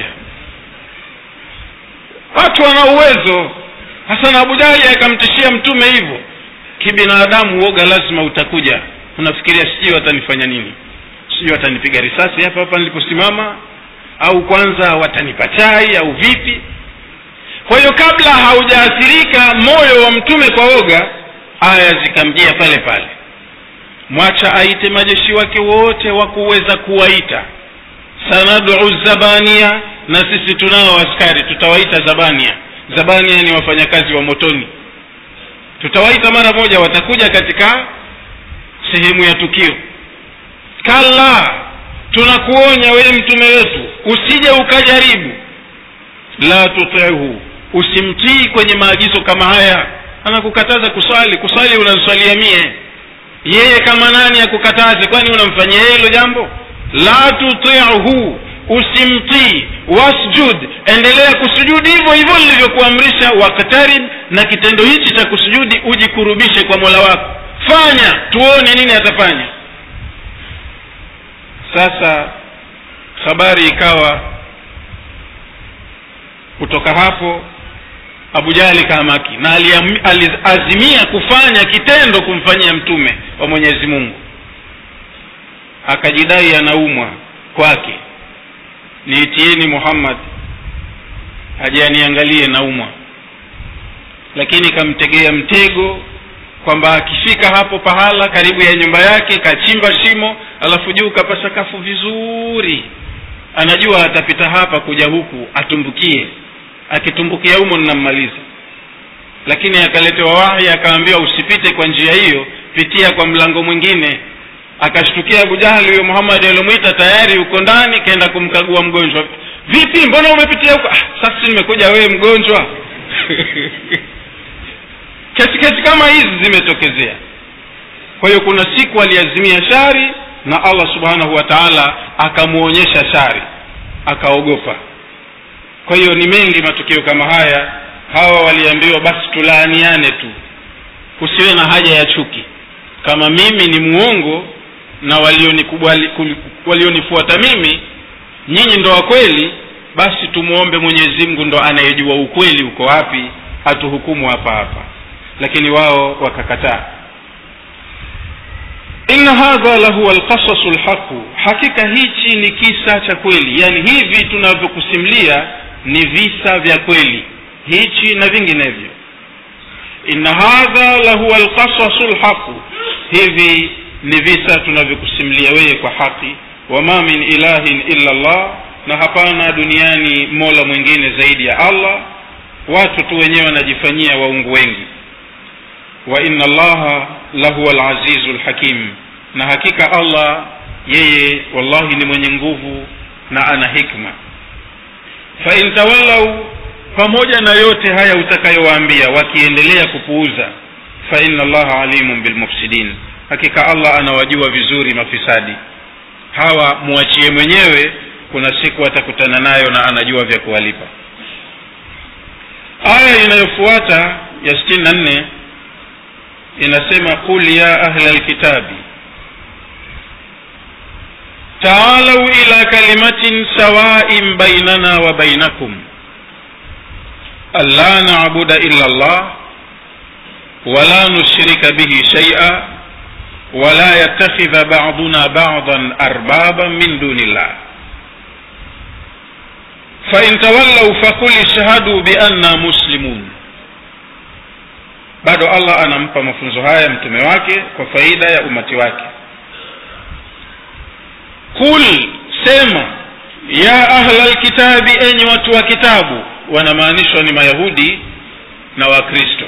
watu wana uwezo hasan abu jahli akamtishia mtume hivyo kibinadamu uoga lazima utakuja unafikiria sijui watanifanya nini sijui watanipiga risasi hapa hapa niliposimama au kwanza watanipa chai au vipi kwa hiyo kabla haujaathirika moyo wa mtume kwa oga aya zikamjia pale pale mwacha aite majeshi wake wote wa kuweza kuwaita sanadu zabania na sisi tunao askari tutawaita zabania zabania ni wafanyakazi wa motoni tutawaita mara moja watakuja katika sehemu ya tukio kalla tunakuonya wewe mtume wetu usije ukajaribu la tutihu usimtii kwenye maagizo kama haya anakukataza kuswali kuswali unaswalia mie yeye kama nani akukataze kwani unamfanyia yeye hilo jambo la tutihu usimtii wasjud endelea kusujudi hivyo hivyo nilivyokuamrisha waktarib na kitendo hichi cha kusujudi ujikurubishe kwa mola wako fanya tuone nini atafanya sasa habari ikawa kutoka hapo abu jahli kaamaki na aliazimia kufanya kitendo kumfanyia mtume wa mwenyezi mungu akajidai anaumwa kwake niitieni muhammad aje aniangalie naumwa lakini kamtegea mtego kwamba akifika hapo pahala karibu ya nyumba yake kachimba shimo alafu juu kapasakafu vizuri anajua atapita hapa kuja huku atumbukie akitumbukia humo ninammaliza lakini akaletewa wahi akaambiwa usipite kwa njia hiyo pitia kwa mlango mwingine akashtukia abu jahli huyo muhammadi aliomwita tayari uko ndani kaenda kumkagua mgonjwa vipi mbona umepitia huko ah, sasa nimekuja wewe mgonjwa kesi kesi kama hizi zimetokezea kwa hiyo kuna siku aliazimia shari na allah subhanahu wa taala akamwonyesha shari akaogopa kwa hiyo ni mengi matukio kama haya hawa waliambiwa basi tulaaniane tu kusiwe na haja ya chuki kama mimi ni muongo na walionikubali walionifuata mimi nyinyi ndo wa kweli basi tumwombe mwenyezi mungu ndo anayejua ukweli uko wapi hatuhukumu hapa hapa lakini wao wakakataa inna hadha lahuwa lqasasu lhaqu hakika hichi ni kisa cha kweli yaani hivi tunavyokusimulia ni visa vya kweli hichi na vinginevyo inna hadha lahuwa lqasasu lhaqu hivi ni visa tunavyokusimulia wewe kwa haki wama min ilahin illa llah na hapana duniani mola mwingine zaidi ya allah watu tu wenyewe wanajifanyia waungu wengi wa inna allaha lahuwa alazizu lhakim na hakika allah yeye wallahi ni mwenye nguvu na ana hikma fain tawallau pamoja na yote haya utakayowaambia wakiendelea kupuuza fa inna allaha alimun bilmufsidin hakika allah anawajua vizuri mafisadi hawa muachie mwenyewe kuna siku atakutana nayo na anajua vya kuwalipa aya inayofuata ya sitini na nne inasema qul ya ahla lkitabi taalau ila kalimatin sawain bainana wa bainakum alla nabuda illa llah wala nushrika bihi shaia wala yattakhidha baduna badan arbaban min duni llah fain tawallau fakul ishhadu bianna muslimun bado allah anampa mafunzo haya mtume wake kwa faida ya umati wake kul sema ya ahla lkitabi enyi watu wa kitabu wanamaanishwa ni mayahudi na wakristo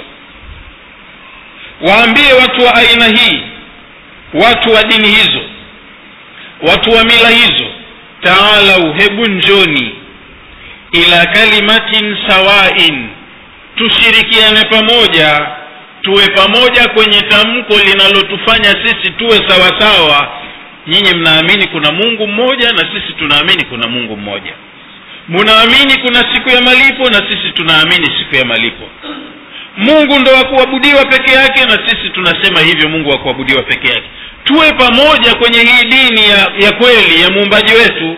waambie watu wa aina hii watu wa dini hizo watu wa mila hizo taalau hebu njoni ila kalimatin sawain tushirikiane pamoja tuwe pamoja kwenye tamko linalotufanya sisi tuwe sawasawa nyinyi mnaamini kuna mungu mmoja na sisi tunaamini kuna mungu mmoja munaamini kuna siku ya malipo na sisi tunaamini siku ya malipo mungu ndo wa kuabudiwa peke yake na sisi tunasema hivyo mungu wa kuabudiwa peke yake tuwe pamoja kwenye hii dini ya, ya kweli ya muumbaji wetu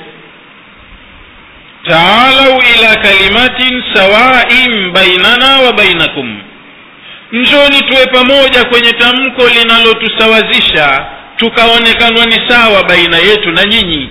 taalau ila kalimatin sawain bainana wa bainakum njoni tuwe pamoja kwenye tamko linalotusawazisha tukaonekanwa ni sawa baina yetu na nyinyi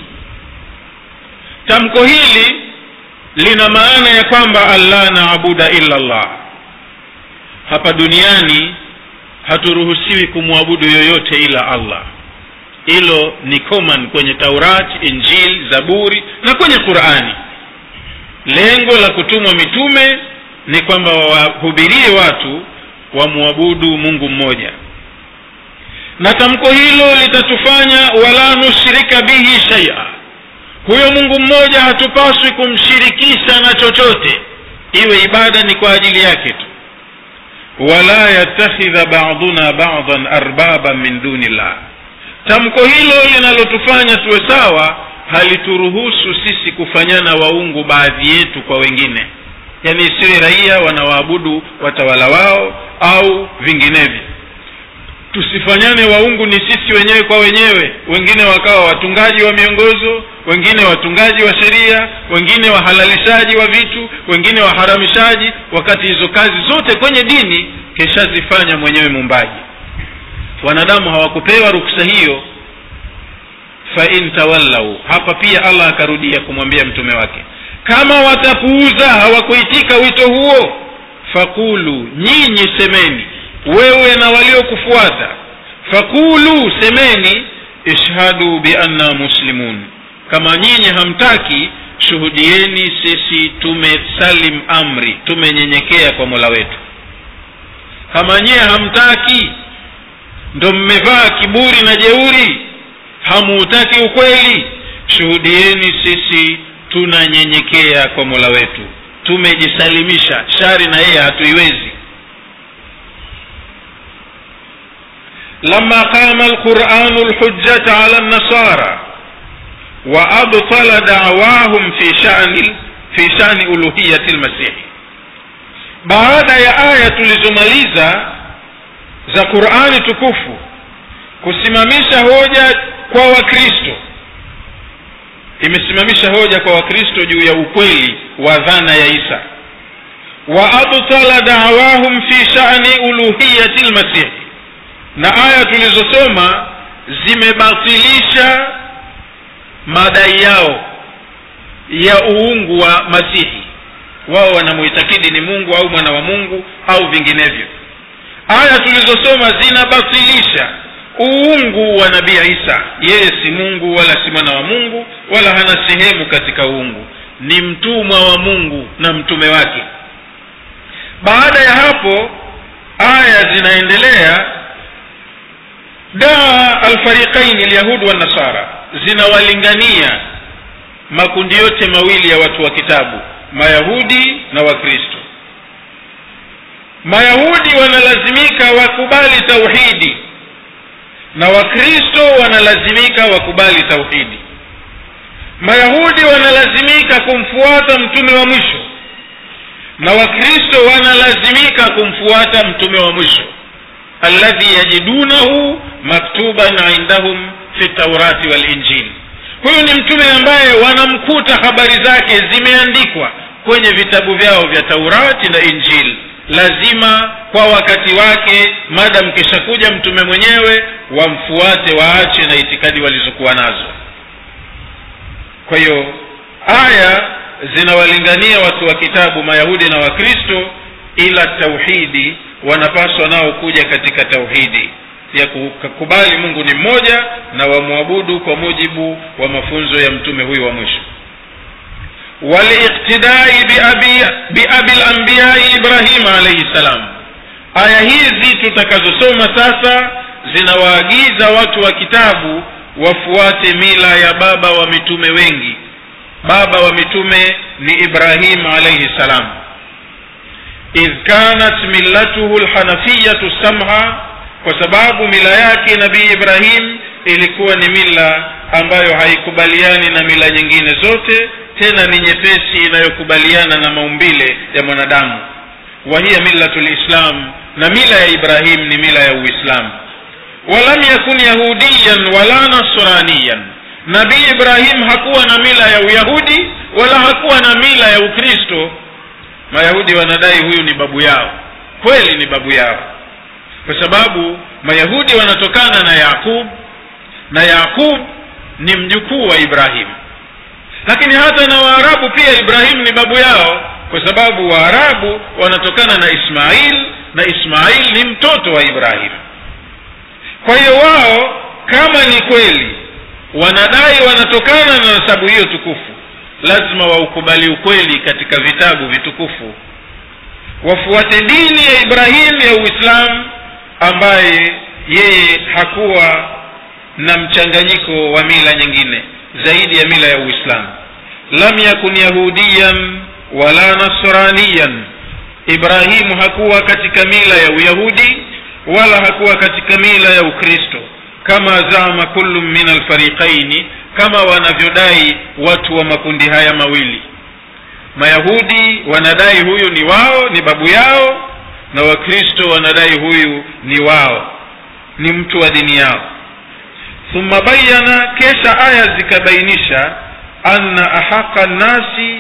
tamko hili lina maana ya kwamba allah naabuda illa llah hapa duniani haturuhusiwi kumwabudu yoyote ila allah hilo ni common kwenye taurat injil zaburi na kwenye qurani lengo la kutumwa mitume ni kwamba wawahubirie watu wamwabudu mungu mmoja na tamko hilo litatufanya wala nushrika bihi shaia huyo mungu mmoja hatupaswi kumshirikisha na chochote iwe ibada ni kwa ajili yake tu wala yattakhidha baduna badan arbaban min duni llah tamko hilo linalotufanya tuwe sawa halituruhusu sisi kufanyana waungu baadhi yetu kwa wengine yaani isiwe raia wanawaabudu watawala wao au vinginevyo tusifanyane waungu ni sisi wenyewe kwa wenyewe wengine wakawa watungaji wa miongozo wengine watungaji wa sheria wengine wahalalishaji wa vitu wengine waharamishaji wakati hizo kazi zote kwenye dini keshazifanya mwenyewe muumbaji wanadamu hawakupewa ruksa hiyo fain tawallau hapa pia allah akarudia kumwambia mtume wake kama watapuuza hawakuitika wito huo fakulu nyinyi semeni wewe na waliokufuata fakulu semeni ishhadu bianna muslimun kama nyinyi hamtaki shuhudieni sisi tumesalim amri tumenyenyekea kwa mola wetu kama nyie hamtaki ndo mmevaa kiburi na jeuri hamuutaki ukweli shuhudieni sisi tunanyenyekea kwa mola wetu tumejisalimisha shari na yeye hatuiwezi لما قام القرآن الحجة على النصارى وأبطل دعواهم في شأن في شأن ألوهية المسيح baada ya aya tulizomaliza za qurani tukufu kusimamisha hoja kwa wakristo imesimamisha hoja kwa wakristo juu ya ukweli wa dhana ya isa wa abtala dawahum fi shani uluhiyati lmasihi na aya tulizosoma zimebatilisha madai yao ya uungu wa masihi wao wanamuitakidi ni mungu au mwana wa mungu au vinginevyo aya tulizosoma zinabatilisha uungu wa nabii isa yeye si mungu wala si mwana wa mungu wala hana sehemu katika uungu ni mtumwa wa mungu na mtume wake baada ya hapo aya zinaendelea daa alfariqaini lyahud wanasara zinawalingania makundi yote mawili ya watu wa kitabu mayahudi na wakristo mayahudi wanalazimika wakubali tauhidi na wakristo wanalazimika wakubali tauhidi mayahudi wanalazimika kumfuata mtume wa mwisho na wakristo wanalazimika kumfuata mtume wa mwisho alladhi yajidunahu maktuban indahum fi taurati walinjili huyu ni mtume ambaye wanamkuta habari zake zimeandikwa kwenye vitabu vyao vya taurati na injili lazima kwa wakati wake madam kishakuja mtume mwenyewe wamfuate waache na itikadi walizokuwa nazo kwa hiyo aya zinawalingania watu wa kitabu mayahudi na wakristo ila tauhidi wanapaswa nao kuja katika tauhidi ya kukubali mungu ni mmoja na wamwabudu kwa mujibu wa mafunzo ya mtume huyu wa mwisho waliqtidai biabi lambiyai ibrahim alaihi ssalam aya hizi tutakazosoma sasa zinawaagiza watu wa kitabu wafuate mila ya baba wa mitume wengi baba wa mitume ni ibrahim alaihi ssalam idh kanat millatuhu lhanafiyatu samha kwa sababu mila yake nabii ibrahim ilikuwa ni mila ambayo haikubaliani na mila nyingine zote tena ni nyepesi inayokubaliana na maumbile ya mwanadamu wa hiya millatu lislam na mila ya ibrahim ni mila ya uislamu walam yakun yahudiyan wala nasraniyan nabii ibrahim hakuwa na mila ya uyahudi wala hakuwa na mila ya ukristo mayahudi wanadai huyu ni babu yao kweli ni babu yao kwa sababu mayahudi wanatokana na yaqub na yaqub ni mjukuu wa ibrahim lakini hata na waarabu pia ibrahim ni babu yao kwa sababu waarabu wanatokana na ismail na ismail ni mtoto wa ibrahim kwa hiyo wao kama ni kweli wanadai wanatokana na nasabu hiyo tukufu lazima waukubali ukweli katika vitabu vitukufu wafuate dini ya ibrahim ya uislamu ambaye yeye hakuwa na mchanganyiko wa mila nyingine zaidi ya mila ya uislamu lam yakun yahudiyan wala nasraniyan ibrahimu hakuwa katika mila ya uyahudi wala hakuwa katika mila ya ukristo kama zama kullu min alfariqaini kama wanavyodai watu wa makundi haya mawili mayahudi wanadai huyu ni wao ni babu yao na wakristo wanadai huyu ni wao ni mtu wa dini yao thumma bayana kesha aya zikabainisha anna ahaqa nnasi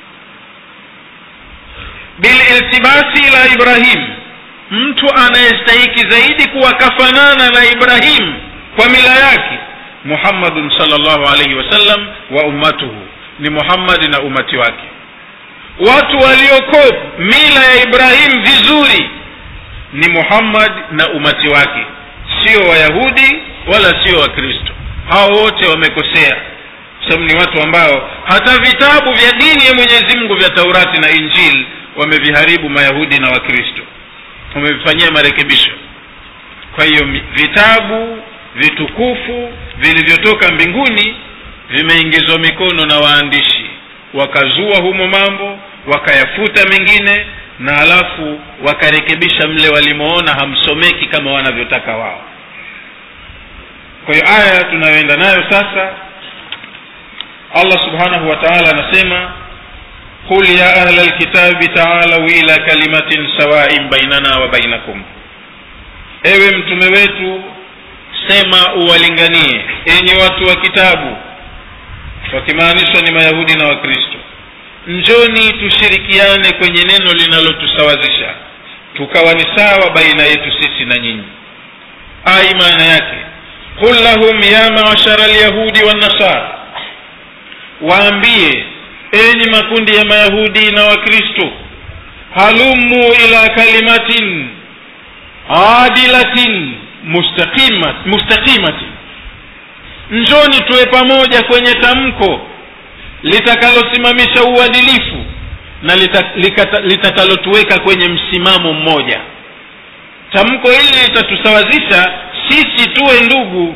bililtibasi ila ibrahim mtu anayestahiki zaidi kuwa kafanana na ibrahim kwa mila yake muhammadun salllahu alaihi wasallam wa ummatuhu ni muhammadi na umati wake watu walioko mila ya ibrahim vizuri ni muhammad na umati wake sio wayahudi wala sio wakristo hao wote wamekosea sababu ni watu ambao hata vitabu vya dini ya mwenyezi mungu vya taurati na injili wameviharibu mayahudi na wakristo wamevifanyia marekebisho kwa hiyo vitabu vitukufu vilivyotoka mbinguni vimeingizwa mikono na waandishi wakazua humo mambo wakayafuta mengine na alafu wakarekebisha mle walimoona hamsomeki kama wanavyotaka wao kwa hiyo aya tunayoenda nayo sasa allah subhanahu wa taala anasema qul ya ahla lkitabi taalau ila kalimatin sawain bainana wa bainakum ewe mtume wetu sema uwalinganie enyi watu wa kitabu wakimaanishwa ni mayahudi na wakristo njoni tushirikiane kwenye neno linalotusawazisha tukawa ni sawa baina yetu sisi na nyinyi ai maana yake qul lahum ya maashara lyahudi wannasara waambie enyi makundi ya mayahudi na wakristo halumu ila kalimatin adilatin mustaqimat, mustaqimatin njoni tuwe pamoja kwenye tamko litakalosimamisha uadilifu na litakalotuweka kwenye msimamo mmoja tamko hili litatusawazisha sisi tuwe ndugu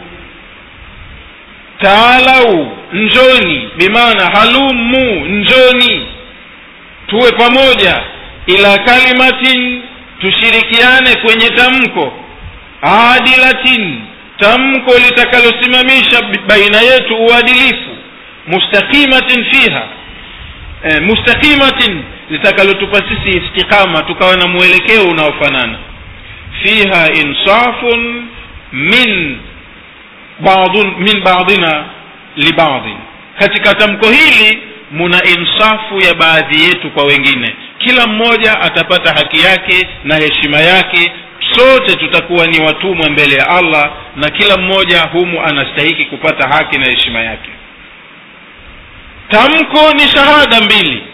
taalau njoni bimaana halumu njoni tuwe pamoja ila kalimatin tushirikiane kwenye tamko adilatin tamko litakalosimamisha baina yetu uadilifu mustaqimatin fiha e, mustaqimatin litakalotupa sisi istiqama tukawa na mwelekeo unaofanana fiha insafun min ba'dun, min ba'dina libadhin katika tamko hili muna insafu ya baadhi yetu kwa wengine kila mmoja atapata haki yake na heshima yake sote tutakuwa ni watumwa mbele ya allah na kila mmoja humu anastahiki kupata haki na heshima yake tamko ni shahada mbili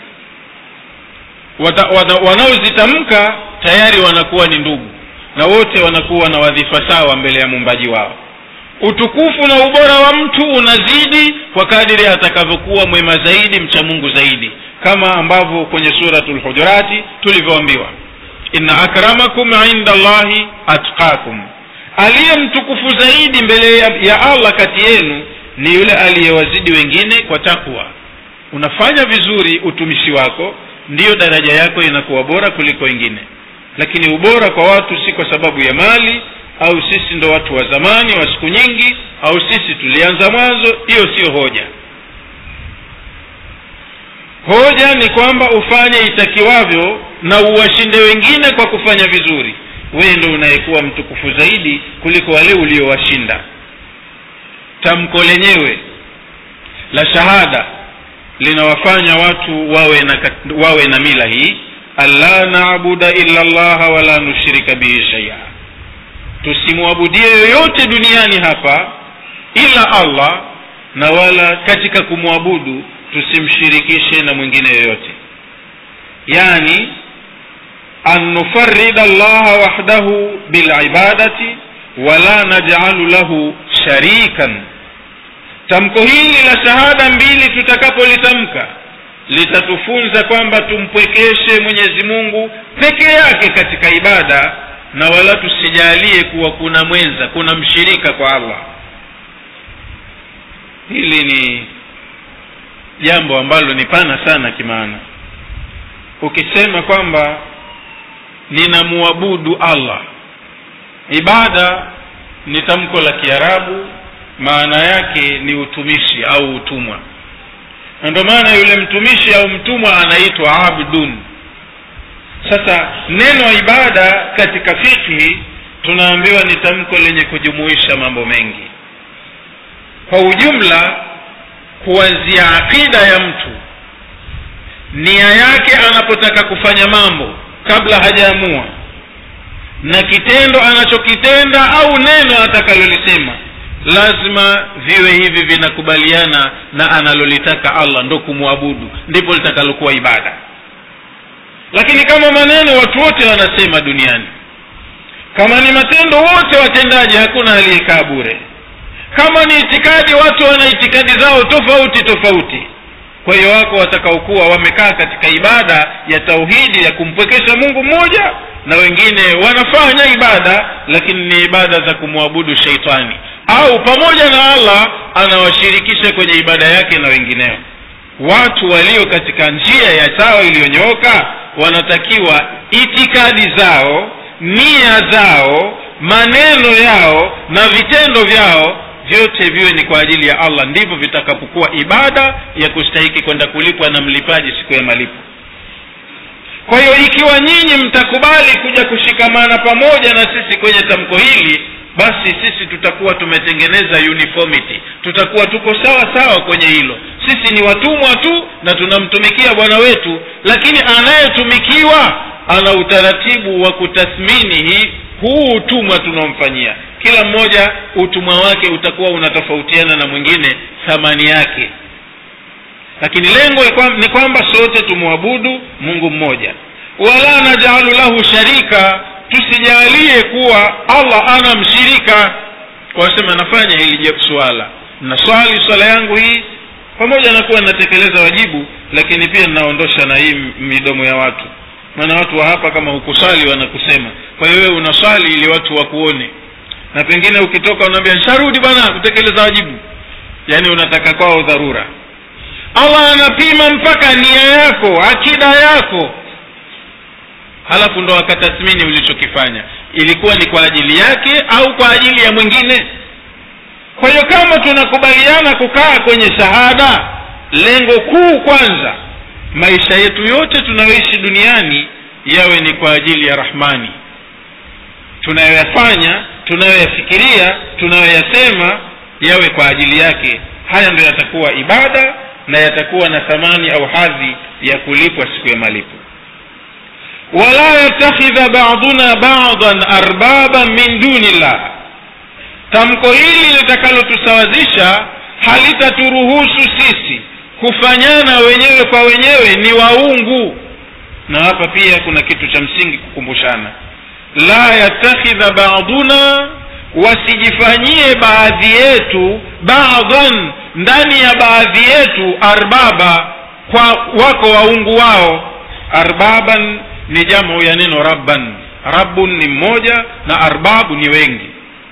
wanaozitamka tayari wanakuwa ni ndugu na wote wanakuwa na wadhifa sawa mbele ya muumbaji wao utukufu na ubora wa mtu unazidi kwa kadiri atakavyokuwa mwema zaidi mcha mungu zaidi kama ambavyo kwenye suratu lhujurati tulivyoambiwa inna akramakum inda llahi atqakum aliye mtukufu zaidi mbele ya allah kati yenu ni yule aliyewazidi wengine kwa takwa unafanya vizuri utumishi wako ndiyo daraja yako inakuwa bora kuliko wengine lakini ubora kwa watu si kwa sababu ya mali au sisi ndo watu wa zamani wa siku nyingi au sisi tulianza mwanzo hiyo siyo hoja hoja ni kwamba ufanye itakiwavyo na uwashinde wengine kwa kufanya vizuri wewe ndo unayekuwa mtukufu zaidi kuliko wale uliowashinda tamko lenyewe la shahada linawafanya watu wawe na, wawe na mila hii alla nabuda illa llaha wala nushrika bihi shaia tusimwabudie yoyote duniani hapa ila allah na wala katika kumwabudu tusimshirikishe na mwingine yoyote yani an nufarida allaha wahdahu bilibadati wala najcalu lahu sharikan tamko hili la shahada mbili tutakapolitamka litatufunza kwamba tumpwekeshe mwenyezi mungu peke yake katika ibada na wala tusijalie kuwa kuna mwenza kuna mshirika kwa allah hili ni jambo ambalo ni pana sana kimaana ukisema kwamba ninamuabudu allah ibada ni tamko la kiarabu maana yake ni utumishi au utumwa na ndio maana yule mtumishi au mtumwa anaitwa abdun sasa neno ibada katika fikhi tunaambiwa ni tamko lenye kujumuisha mambo mengi kwa ujumla kuanzia aqida ya mtu nia yake anapotaka kufanya mambo kabla hajaamua na kitendo anachokitenda au neno atakalolisema lazima viwe hivi vinakubaliana na analolitaka allah ndo kumwabudu ndipo litakalokuwa ibada lakini kama maneno watu wote wanasema duniani kama ni matendo wote watendaji hakuna aliyekaa bure kama ni itikadi watu wana itikadi zao tofauti tofauti kwa hiyo wako watakaokuwa wamekaa katika ibada ya tauhidi ya kumpwekesha mungu mmoja na wengine wanafanya ibada lakini ni ibada za kumwabudu sheitani au pamoja na allah anawashirikisha kwenye ibada yake na wengineo watu walio katika njia ya sawa iliyonyooka wanatakiwa itikadi zao nia zao maneno yao na vitendo vyao vyote viwe ni kwa ajili ya allah ndivyo vitakapokuwa ibada ya kustahiki kwenda kulipwa na mlipaji siku ya malipo kwa hiyo ikiwa nyinyi mtakubali kuja kushikamana pamoja na sisi kwenye tamko hili basi sisi tutakuwa tumetengeneza uniformity tutakuwa tuko sawa sawa kwenye hilo sisi ni watumwa tu na tunamtumikia bwana wetu lakini anayetumikiwa ana utaratibu wa kutathmini hii huu utumwa tunaomfanyia kila mmoja utumwa wake utakuwa unatofautiana na mwingine thamani yake lakini lengo ni kwamba sote tumwabudu mungu mmoja wala najalu lahu sharika tusijalie kuwa allah ana mshirika wasema nafanya hili swala naswali swala yangu hii pamoja na kuwa natekeleza wajibu lakini pia ninaondosha na hii midomo ya watu maana watu wa hapa kama hukusali wanakusema kwa hiyo wewe unaswali ili watu wakuone na pengine ukitoka unaambia nsharudi bwana kutekeleza wajibu yaani unataka kwao dharura allah anapima mpaka nia yako akida yako halafu ndo akatathmini ulichokifanya ilikuwa ni kwa ajili yake au kwa ajili ya mwingine kwa hiyo kama tunakubaliana kukaa kwenye shahada lengo kuu kwanza maisha yetu yote tunayoishi duniani yawe ni kwa ajili ya rahmani tunayoyafanya tunayoyafikiria tunayoyasema yawe kwa ajili yake haya ndo yatakuwa ibada na yatakuwa na thamani au hadhi ya kulipwa siku ya malipo wala yatakhidha baduna badan arbaban min duni llah tamko hili litakalotusawazisha halitaturuhusu sisi kufanyana wenyewe kwa wenyewe ni waungu na hapa pia kuna kitu cha msingi kukumbushana la yatakhidha baduna wasijifanyie baadhi yetu baadhan ndani ya baadhi yetu arbaba kwa wako waungu wao arbaban ni jamu ya neno rabban rabbun ni mmoja na arbabu ni wengi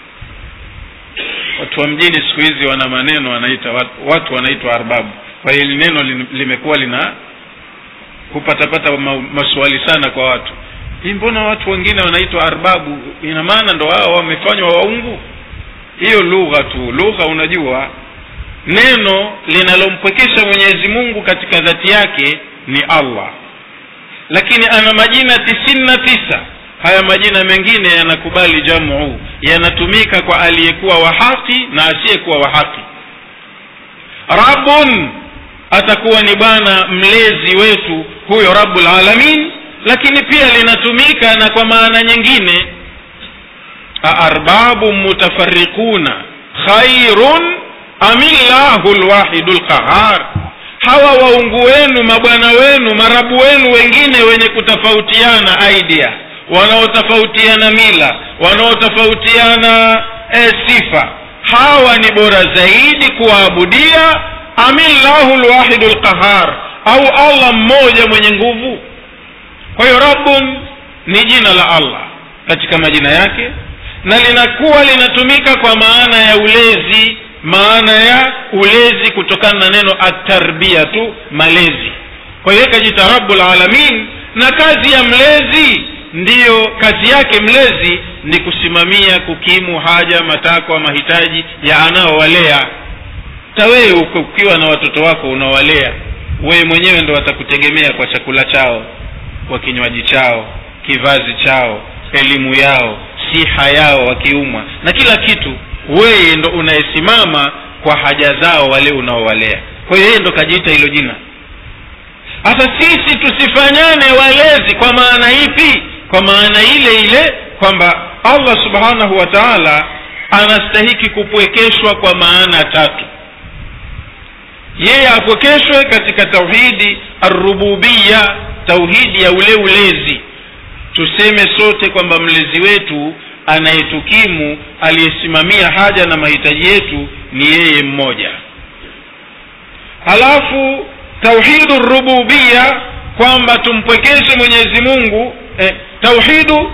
watu wa mjini siku hizi wana maneno wanaita watu wanaitwa arbabu kwa hiyo hili neno limekuwa lina hupatapata ma, maswali sana kwa watu hii mbona watu wengine wanaitwa arbabu ina maana ndo wao wamefanywa waungu hiyo lugha tu lugha unajua neno linalompwekesha mwenyezi mungu katika dhati yake ni allah lakini ana majina tisini na tisa haya majina mengine yanakubali jamu yanatumika kwa aliyekuwa wa haki na asiyekuwa wa haki rabun atakuwa ni bwana mlezi wetu huyo rabbul alamin lakini pia linatumika na kwa maana nyingine aarbabu mutafarriquna khairun amillahu lwahidu lqahar hawa waungu wenu mabwana wenu marabu wenu wengine wenye kutofautiana idea wanaotofautiana mila wanaotofautiana e, sifa hawa ni bora zaidi kuwaabudia amillahu lwahidu lqahar au allah mmoja mwenye nguvu kwa hiyo rabbun ni jina la allah katika majina yake na linakuwa linatumika kwa maana ya ulezi maana ya ulezi kutokana na neno atarbia tu malezi kwa hiyo ikajita rabbul alamin na kazi ya mlezi ndiyo kazi yake mlezi ni kusimamia kukimu haja matakwa mahitaji ya anaowalea tawewe ukiwa na watoto wako unawalea wewe mwenyewe ndo watakutegemea kwa chakula chao kwa kinywaji chao kivazi chao elimu yao siha yao wakiumwa na kila kitu wewe ndo unayesimama kwa haja zao wale unaowalea kwa hiyo yeye ndo kajiita hilo jina hasa sisi tusifanyane walezi kwa maana ipi kwa maana ile ile kwamba allah subhanahu wa taala anastahiki kupwekeshwa kwa maana tatu yeye apwekeshwe katika tauhidi arrububiya tauhidi ya ule ulezi tuseme sote kwamba mlezi wetu anayetukimu aliyesimamia haja na mahitaji yetu ni yeye mmoja halafu tauhidu rububiya kwamba tumpwekeshe mwenyezi mungu eh, tauhidu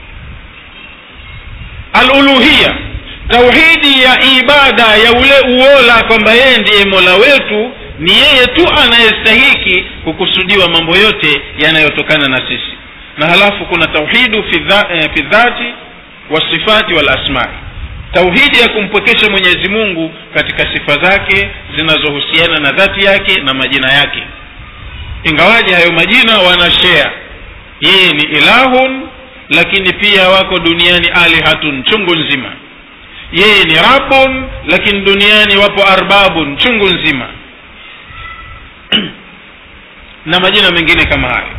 aluluhiya tauhidi ya ibada ya ule uola kwamba yeye ndiye mola wetu ni yeye tu anayestahiki kukusudiwa mambo yote yanayotokana na sisi na halafu kuna tauhidu fi eh, dhati wasifati walasmai tauhidi ya kumpwekesha mwenyezi mungu katika sifa zake zinazohusiana na dhati yake na majina yake ingawaje hayo majina wanashea yeye ni ilahun lakini pia wako duniani alihatun chungu nzima yeye ni rabun lakini duniani wapo arbabun chungu nzima na majina mengine kama hayo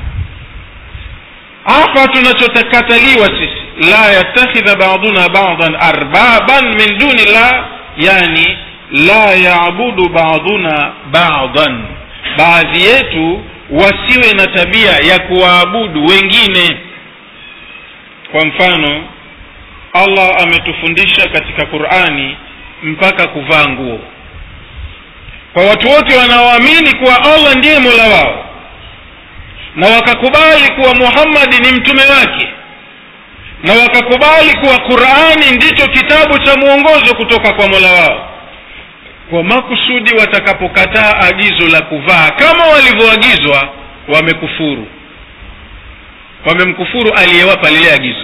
hapa tunachokataliwa sisi la yattakhidha baduna badan arbaban min duni llah yani la yabudu baduna badan baadhi yetu wasiwe na tabia ya kuwaabudu wengine kwa mfano allah ametufundisha katika qurani mpaka kuvaa nguo kwa watu wote wanaoamini kuwa allah ndiye mola wao na wakakubali kuwa muhammadi ni mtume wake na wakakubali kuwa qurani ndicho kitabu cha mwongozo kutoka kwa mola wao kwa makusudi watakapokataa agizo la kuvaa kama walivyoagizwa wamekufuru wamemkufuru aliyewapa lile agizo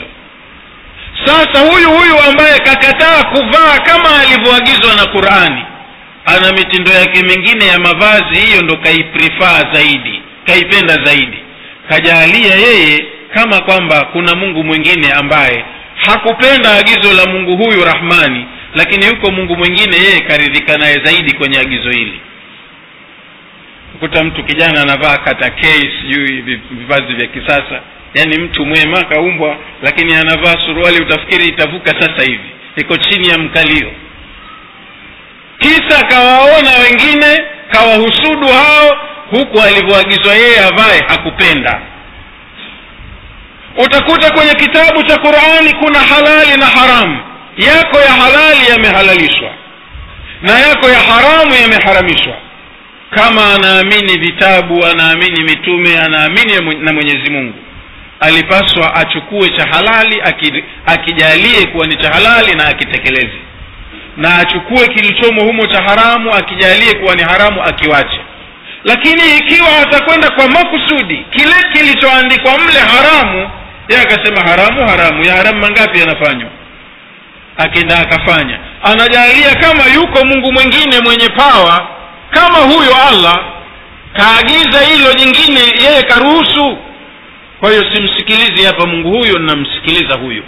sasa huyu huyu ambaye kakataa kuvaa kama alivyoagizwa na qurani ana mitindo yake mingine ya mavazi hiyo ndo kaiprifaa zaidi kaipenda zaidi kajaalia yeye kama kwamba kuna mungu mwingine ambaye hakupenda agizo la mungu huyu rahmani lakini yuko mungu mwingine yeye karidhika naye zaidi kwenye agizo hili kuta mtu kijana anavaa kata kei sijui vivazi vya kisasa yaani mtu mwema kaumbwa lakini anavaa suruali utafikiri itavuka sasa hivi iko chini ya mkalio kisa kawaona wengine kawahusudu hao huku alivyoagizwa yeye avae hakupenda utakuta kwenye kitabu cha qurani kuna halali na haramu yako ya halali yamehalalishwa na yako ya haramu yameharamishwa kama anaamini vitabu anaamini mitume anaamini na mwenyezi mungu alipaswa achukue cha halali akijalie kuwa ni cha halali na akitekeleze na achukue kilichomo humo cha haramu akijalie kuwa ni haramu akiwache lakini ikiwa atakwenda kwa makusudi kile kilichoandikwa mle haramu ye akasema haramu haramu ya haramu mangapi yanafanywa akenda akafanya anajalia kama yuko mungu mwingine mwenye pawa kama huyo allah kaagiza hilo jingine yeye karuhusu kwa hiyo simsikilizi hapa mungu huyo namsikiliza huyu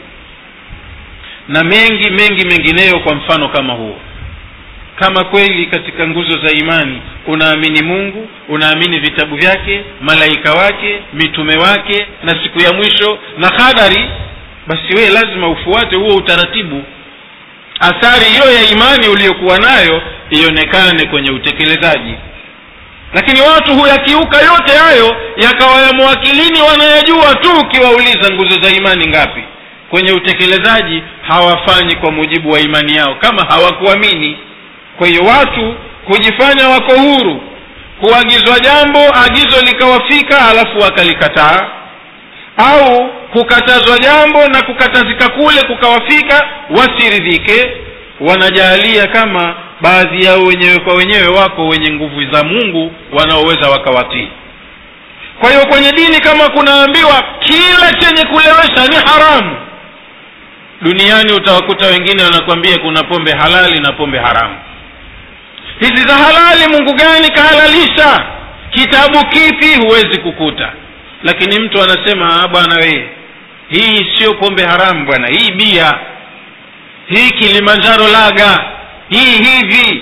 na mengi mengi mengineyo kwa mfano kama huo kama kweli katika nguzo za imani unaamini mungu unaamini vitabu vyake malaika wake mitume wake na siku ya mwisho na hadari basi wewe lazima ufuate huo utaratibu athari hiyo ya imani uliyokuwa nayo ionekane kwenye utekelezaji lakini watu huyakiuka yote hayo yakawa ya mwakilini wanayajua tu ukiwauliza nguzo za imani ngapi kwenye utekelezaji hawafanyi kwa mujibu wa imani yao kama hawakuamini kwa hiyo watu kujifanya wako huru kuagizwa jambo agizo likawafika halafu wakalikataa au kukatazwa jambo na kukatazika kule kukawafika wasiridhike wanajaalia kama baadhi yao wenyewe kwa wenyewe wako wenye nguvu za mungu wanaoweza wakawatii kwa hiyo kwenye dini kama kunaambiwa kila chenye kulewesha ni haramu duniani utawakuta wengine wanakwambia kuna pombe halali na pombe haramu hizi za halali mungu gani kahalalisha kitabu kipi huwezi kukuta lakini mtu anasema bwana wee hii sio pombe haramu bwana hii bia hii kilimanjaro laga hii hivi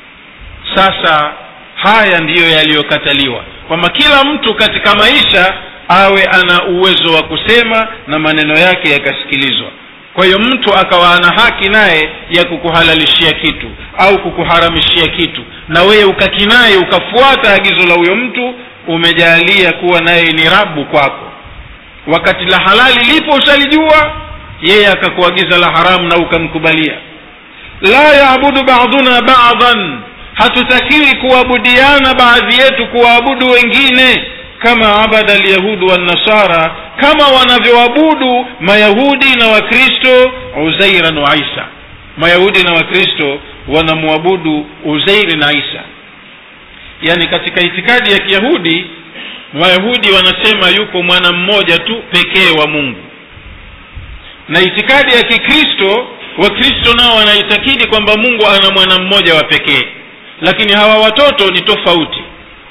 sasa haya ndiyo yaliyokataliwa kwamba kila mtu katika maisha awe ana uwezo wa kusema na maneno yake yakasikilizwa kwa hiyo mtu akawa ana haki naye ya kukuhalalishia kitu au kukuharamishia kitu na wewe ukakinaye ukafuata agizo la huyo mtu umejaalia kuwa naye ni rabu kwako wakati la halali lipo ushalijua yeye akakuagiza la haramu na ukamkubalia la yaabudu baduna badan hatutakiwi kuabudiana baadhi yetu kuwaabudu wengine kama abada alyahudu wannasara kama wanavyoabudu mayahudi na wakristo uzairan wa isa mayahudi na wakristo wanamwabudu uzairi na isa yaani katika itikadi ya kiyahudi wayahudi wanasema yuko mwana mmoja tu pekee wa mungu na itikadi ya kikristo wakristo nao wanaitakidi kwamba mungu ana mwana mmoja wa pekee lakini hawa watoto ni tofauti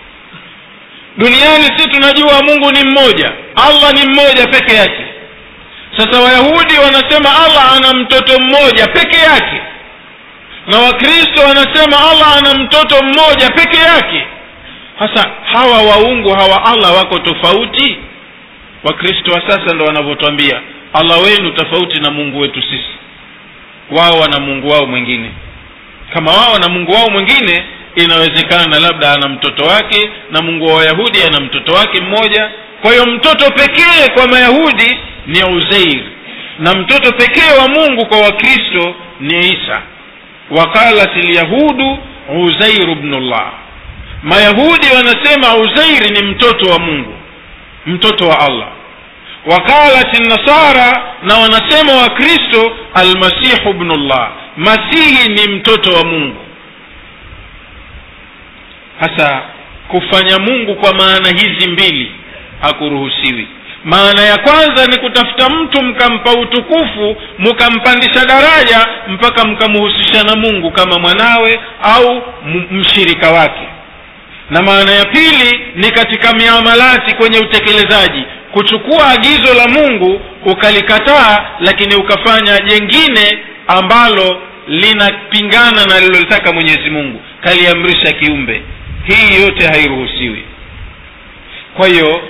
duniani si tunajua mungu ni mmoja allah ni mmoja peke yake sasa wayahudi wanasema allah ana mtoto mmoja peke yake na wakristo wanasema allah ana mtoto mmoja peke yake sasa hawa waungu hawa allah wako tofauti wakristo wa sasa ndo wanavyotwambia allah wenu tofauti na mungu wetu sisi wao wana mungu wao mwingine kama wao na mungu wao mwingine inawezekana labda ana mtoto wake na mungu wa wayahudi ana mtoto wake mmoja kwa hiyo mtoto pekee kwa mayahudi ni uzeir na mtoto pekee wa mungu kwa wakristo ni isa waqalat lyahudu uzairu bnullah mayahudi wanasema uzairi ni mtoto wa mungu mtoto wa allah waqalat nasara na wanasema wakristo almasihu bnullah masihi ni mtoto wa mungu hasa kufanya mungu kwa maana hizi mbili hakuruhusiwi maana ya kwanza ni kutafuta mtu mkampa utukufu mkampandisha daraja mpaka mkamhusisha na mungu kama mwanawe au m- mshirika wake na maana ya pili ni katika miamalati kwenye utekelezaji kuchukua agizo la mungu ukalikataa lakini ukafanya jengine ambalo linapingana na lilolitaka mwenyezi mungu kaliamrisha kiumbe hii yote hairuhusiwi kwa hiyo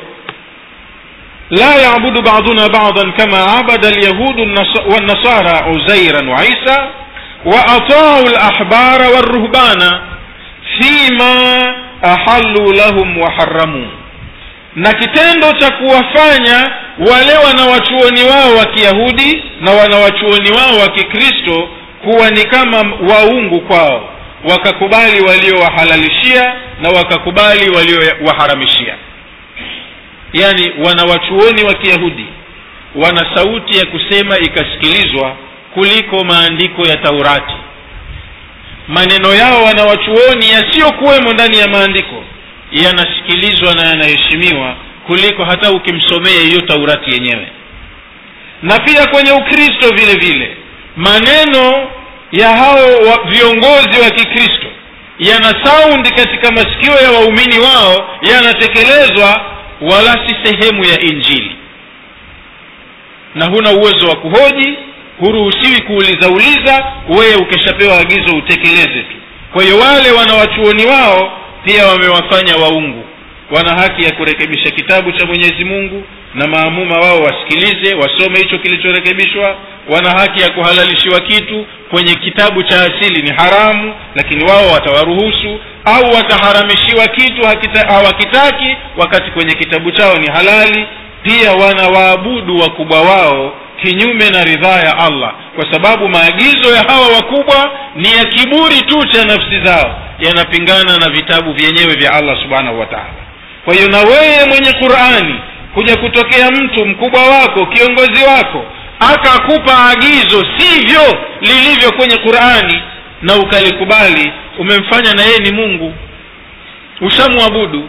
لا يعبد بعضنا بعضا كما عبد اليهود النص- والنصارى عزيرا وعيسى وأطاعوا الأحبار والرهبان فيما أحلوا لهم وحرموا na kitendo cha kuwafanya wale wanawachuoni wao wa kiyahudi na wanawachuoni wao wa kikristo kuwa ni kama waungu kwao wakakubali waliowahalalishia na wakakubali waliowaharamishia yaani wanawachuoni wa kiyahudi wana sauti ya kusema ikasikilizwa kuliko maandiko ya taurati maneno yao wanawachuoni yasiyokuwemo ndani ya maandiko yanasikilizwa na yanaheshimiwa kuliko hata ukimsomea hiyo taurati yenyewe na pia kwenye ukristo vile vile maneno ya hao wa, viongozi wa kikristo yana saundi katika masikio ya waumini wao yanatekelezwa wala si sehemu ya injili na huna uwezo wa kuhoji huruhusiwi kuuliza uliza wewe ukishapewa agizo utekeleze tu kwa hiyo wale wanawachuoni wao pia wamewafanya waungu wana haki ya kurekebisha kitabu cha mwenyezi mungu na maamuma wao wasikilize wasome hicho kilichorekebishwa wana haki ya kuhalalishiwa kitu kwenye kitabu cha asili ni haramu lakini wao watawaruhusu au wataharamishiwa kitu hakita- hawakitaki wakati kwenye kitabu chao ni halali pia wanawaabudu wakubwa wao kinyume na ridhaa ya allah kwa sababu maagizo ya hawa wakubwa ni ya kiburi tu cha nafsi zao yanapingana na vitabu vyenyewe vya allah subhanahu wa taala kwa hiyo na wewe mwenye qurani kuja kutokea mtu mkubwa wako kiongozi wako akakupa agizo sivyo lilivyo kwenye qurani na ukalikubali umemfanya na yeye ni mungu ushamwabudu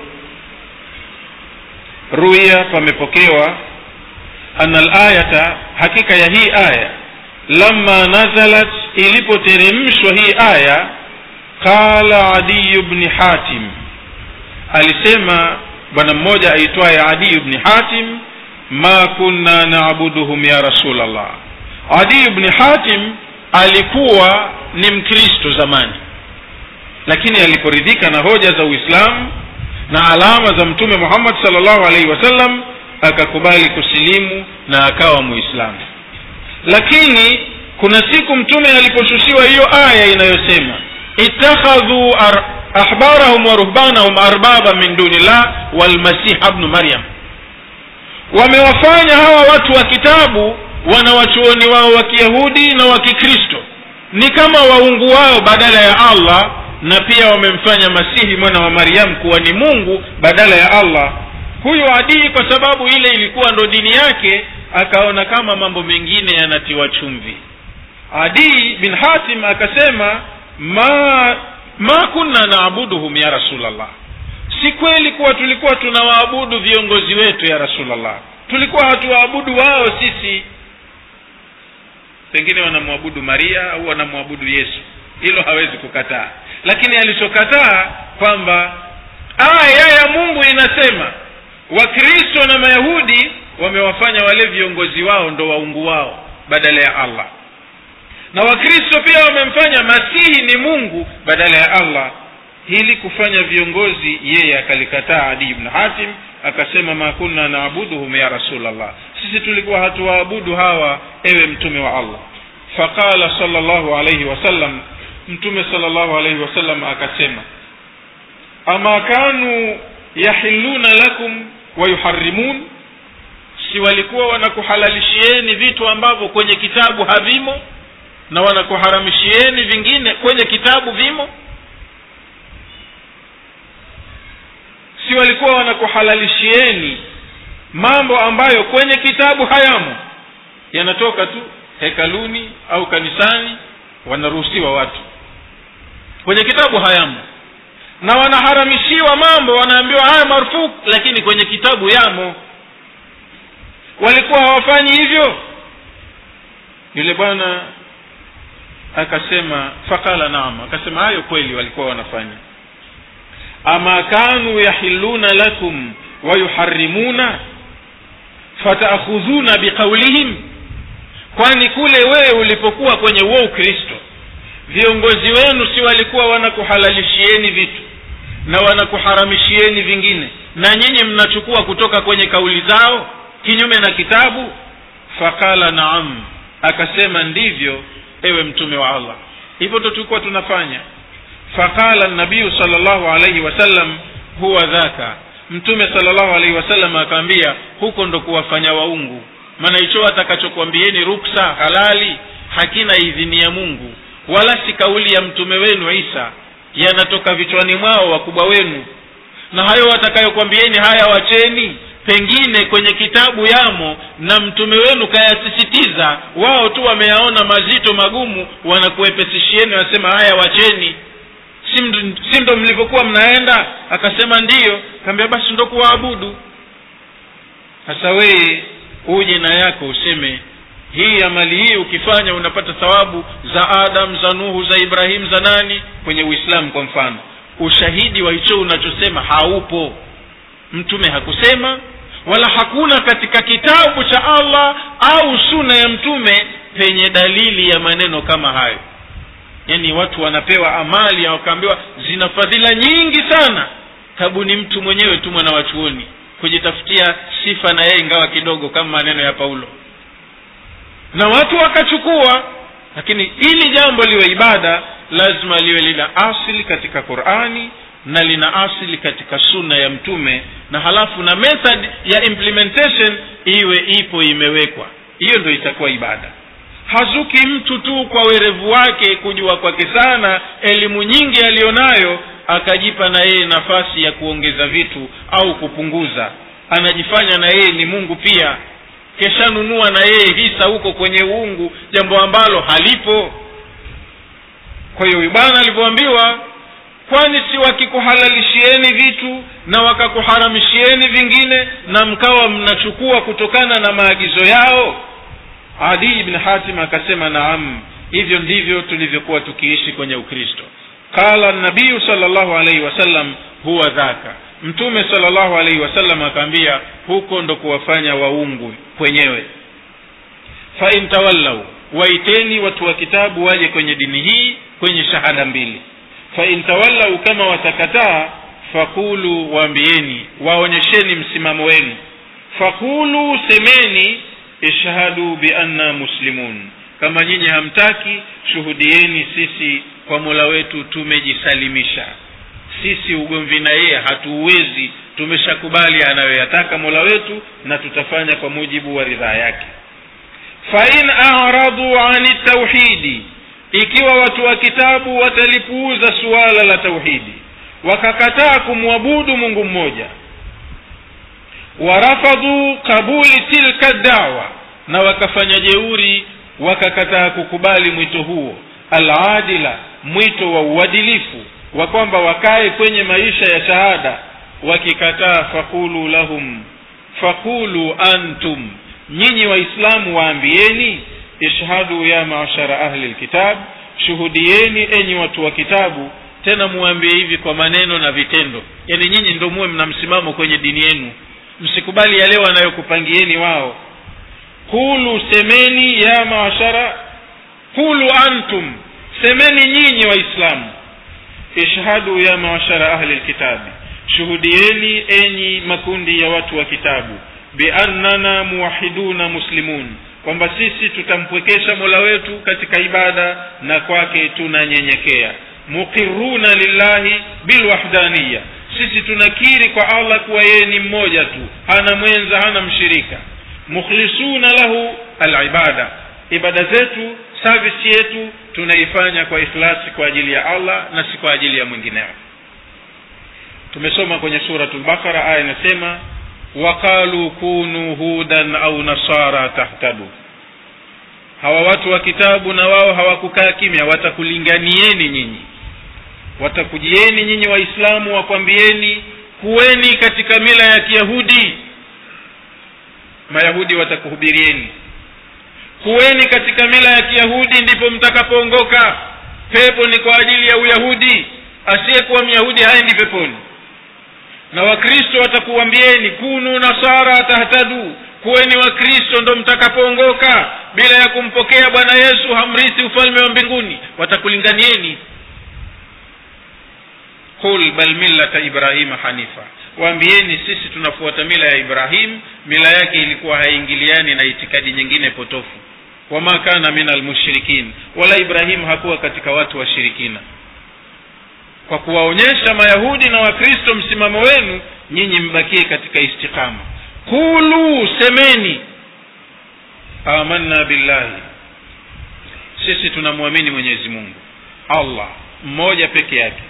ruya pamepokewa ana alayata hakika ya hii aya lama nazalat ilipoteremshwa hii aya qala adiyu bni hatim alisema bwana mmoja aitwaye adiyu bni hatim ma kunna naabuduhum ya rasulllah adiyu bni hatim alikuwa ni mkristo zamani lakini aliporidhika na hoja za uislamu na alama za mtume muhammad salllahu alaihi wasallam akakubali kusilimu na akawa muislamu lakini kuna siku mtume aliposhushiwa hiyo aya inayosema ittakhadhu ar- ahbarahum wa ruhbanahum arbaba min dunillah walmasiha bnu maryam wamewafanya hawa watu wa kitabu wanawachuoni wao wa kiyahudi na wa kikristo ni kama waungu wao badala ya allah na pia wamemfanya masihi mwana wa maryam kuwa ni mungu badala ya allah huyu adii kwa sababu ile ilikuwa ndo dini yake akaona kama mambo mengine yanatiwa chumvi adii bin hatim akasema ma ma kunna naabuduhum ya rasulllah si kweli kuwa tulikuwa tunawaabudu viongozi wetu ya rasulllah tulikuwa hatuwaabudu wao sisi pengine wanamwabudu maria au wanamwabudu yesu hilo hawezi kukataa lakini alichokataa kwamba aya ya mungu inasema wakristo na mayahudi wamewafanya wale viongozi wao ndo waungu wao badala ya allah na wakristo pia wamemfanya masihi ni mungu badala ya allah hili kufanya viongozi yeye akalikataa adi ibn hatim akasema ma kunna naabuduhum ya rasulllah sisi tulikuwa hatuwaabudu hawa ewe mtume wa allah faqala sala llahu alaihi wasallam mtume sala llahu alaihi wasallam akasema ama kanu yahilluna lakum wayuharimun si walikuwa wanakuhalalishieni vitu ambavyo kwenye kitabu havimo na wanakuharamishieni vingine kwenye kitabu vimo si walikuwa wanakuhalalishieni mambo ambayo kwenye kitabu hayamo yanatoka tu hekaluni au kanisani wanaruhusiwa watu kwenye kitabu hayamo na wanaharamishiwa mambo wanaambiwa haya marufuku lakini kwenye kitabu yamo walikuwa hawafanyi hivyo yule bwana akasema faqala naam akasema hayo kweli walikuwa wanafanya ama kanu yahilluna lakum wayuharimuna fataakhudhuna biqaulihim kwani kule wewe ulipokuwa kwenye huo ukristo viongozi wenu si walikuwa wanakuhalalishieni vitu na wanakuharamishieni vingine na nyinyi mnachukua kutoka kwenye kauli zao kinyume na kitabu faqala naam akasema ndivyo ewe mtume wa allah hivyo ndo tulikuwa tunafanya faqala nabiyu sal llahu alaihi wasallam huwa dhaka mtume sal llahu alaihi wasallam akaambia huko ndo kuwafanya waungu maana hicho atakachokwambieni ruksa halali hakina idhini ya mungu wala si kauli ya mtume wenu isa yanatoka vichwani mwao wakubwa wenu na hayo watakayokwambieni haya wacheni pengine kwenye kitabu yamo na mtume wenu kayasisitiza wao tu wameyaona mazito magumu wanakuepesishieni wanasema haya wacheni si md- si ndo mlivyokuwa mnaenda akasema ndiyo kaambia basi ndo kuwaabudu sasa weye uje na yako useme hii amali hii ukifanya unapata thawabu za adam za nuhu za ibrahimu za nani kwenye uislamu kwa mfano ushahidi wa hicho unachosema haupo mtume hakusema wala hakuna katika kitabu cha allah au suna ya mtume penye dalili ya maneno kama hayo yaani watu wanapewa amali wakaambiwa zina fadhila nyingi sana tabu ni mtu mwenyewe tu mwana wa chuoni kujitafutia sifa na yeye ingawa kidogo kama maneno ya paulo na watu wakachukua lakini ili jambo liwe ibada lazima liwe lina asili katika qurani na lina asili katika sunna ya mtume na halafu na method ya implementation iwe ipo imewekwa hiyo ndo itakuwa ibada hazuki mtu tu kwa werevu wake kujua kwake sana elimu nyingi aliyonayo akajipa na yeye nafasi ya kuongeza vitu au kupunguza anajifanya na yeye ni mungu pia keshanunua na yeye hisa huko kwenye uungu jambo ambalo halipo kwa hiyo bwana alivyoambiwa kwani si wakikuhalalishieni vitu na wakakuharamishieni vingine na mkawa mnachukua kutokana na maagizo yao adi ibn hatim akasema naam hivyo ndivyo tulivyokuwa tukiishi kwenye ukristo qala nabiyu sal llahu alaihi wasallam huwa dhaka mtume sal llahu alaihi wasallam akaambia huko ndo kuwafanya waungu kwenyewe fain tawallau waiteni watu wa kitabu waje kwenye dini hii kwenye shahada mbili fain tawallau kama watakataa fakulu waambieni waonyesheni msimamo wenu fakulu semeni ishhadu bianna muslimun kama nyinyi hamtaki shuhudieni sisi kwa mola wetu tumejisalimisha sisi ugomvi na yeye hatuuwezi tumeshakubali anayoyataka mola wetu na tutafanya kwa mujibu wa ridhaa yake fain aradu ani tauhidi ikiwa watu wa kitabu watalipuuza suala la tauhidi wakakataa kumwabudu mungu mmoja warafadhu qabuli tilka dawa na wakafanya jeuri wakakataa kukubali mwito huo aladila mwito wa uadilifu wa kwamba wakae kwenye maisha ya shahada wakikataa fakulu lahum fakulu antum nyinyi waislamu waambieni ishhadu ya maashara ahli lkitab shuhudieni enyi watu wa kitabu tena muambie hivi kwa maneno na vitendo yaani nyinyi ndo muwe mna msimamo kwenye dini yenu msikubali yale wanayokupangieni wao kulu semeni ya maashara kulu antum semeni nyinyi waislamu ishhadu ya maashara ahli lkitabi shuhudieni enyi makundi ya watu wa kitabu biannana muwahiduna muslimun kwamba sisi tutampwekesha mola wetu katika ibada na kwake tunanyenyekea muqiruna lillahi bilwahdaniya sisi tunakiri kwa allah kuwa yeye ni mmoja tu hana mwenza hana mshirika mukhlisuna lahu alibada ibada zetu service yetu tunaifanya kwa ikhlasi kwa ajili ya allah na si kwa ajili ya mwingineo tumesoma kwenye suratu lbakara aya inasema waqalu kunu hudan au nasara tahtadu hawa watu wa kitabu na wao hawakukaa kimya watakulinganieni nyinyi watakujieni nyinyi waislamu wakwambieni kuweni katika mila ya kiyahudi mayahudi watakuhubirieni kuweni katika mila ya kiyahudi ndipo mtakapoongoka pepo ni kwa ajili ya uyahudi asiyekuwa myahudi haendi peponi na wakristo watakuambieni kunu nasara tahtadu kuweni wakristo ndo mtakapoongoka bila ya kumpokea bwana yesu hamrithi ufalme wa mbinguni watakulinganieni qul bal millata ibrahima hanifa waambieni sisi tunafuata mila ya ibrahim mila yake ilikuwa haiingiliani na itikadi nyingine potofu wama kana min almushrikin wala ibrahim hakuwa katika watu washirikina kwa kuwaonyesha mayahudi na wakristo msimamo wenu nyinyi mbakie katika istiqama kulu semeni amanna billahi sisi tunamwamini mwenyezi mungu allah mmoja peke yake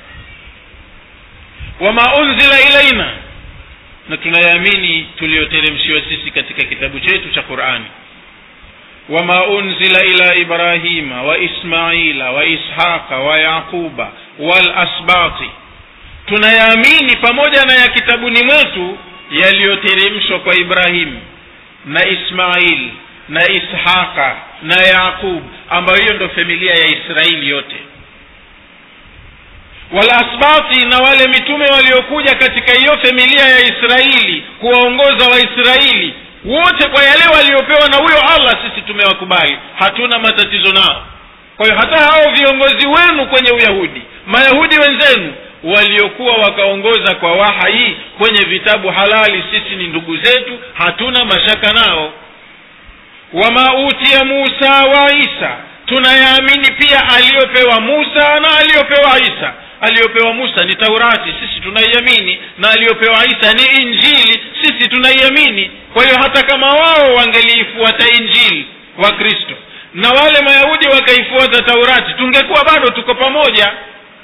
wama unzila ilaina na tunayaamini tuliyoteremshiwa sisi katika kitabu chetu cha qurani wama unzila ila ibrahima wa ismaila wa ishaqa wa yaquba walasbati tunayaamini pamoja na ya kitabuni mwetu yaliyoteremshwa kwa ibrahim na ismail na ishaqa na yaqub ambayo hiyo ndo familia ya israeli yote walasbati na wale mitume waliokuja katika hiyo familia ya israeli kuwaongoza waisraeli wote kwa yale waliopewa na huyo allah sisi tumewakubali hatuna matatizo nao kwa hiyo hata hao viongozi wenu kwenye uyahudi mayahudi wenzenu waliokuwa wakaongoza kwa wahai kwenye vitabu halali sisi ni ndugu zetu hatuna mashaka nao wama utiya musa wa isa tunayaamini pia aliyopewa musa na aliyopewa isa aliyopewa musa ni taurati sisi tunaiamini na aliyopewa isa ni injili sisi tunaiamini kwa hiyo hata kama wao wangeliifuata injili wa kristo na wale mayahudi wakaifuata taurati tungekuwa bado tuko pamoja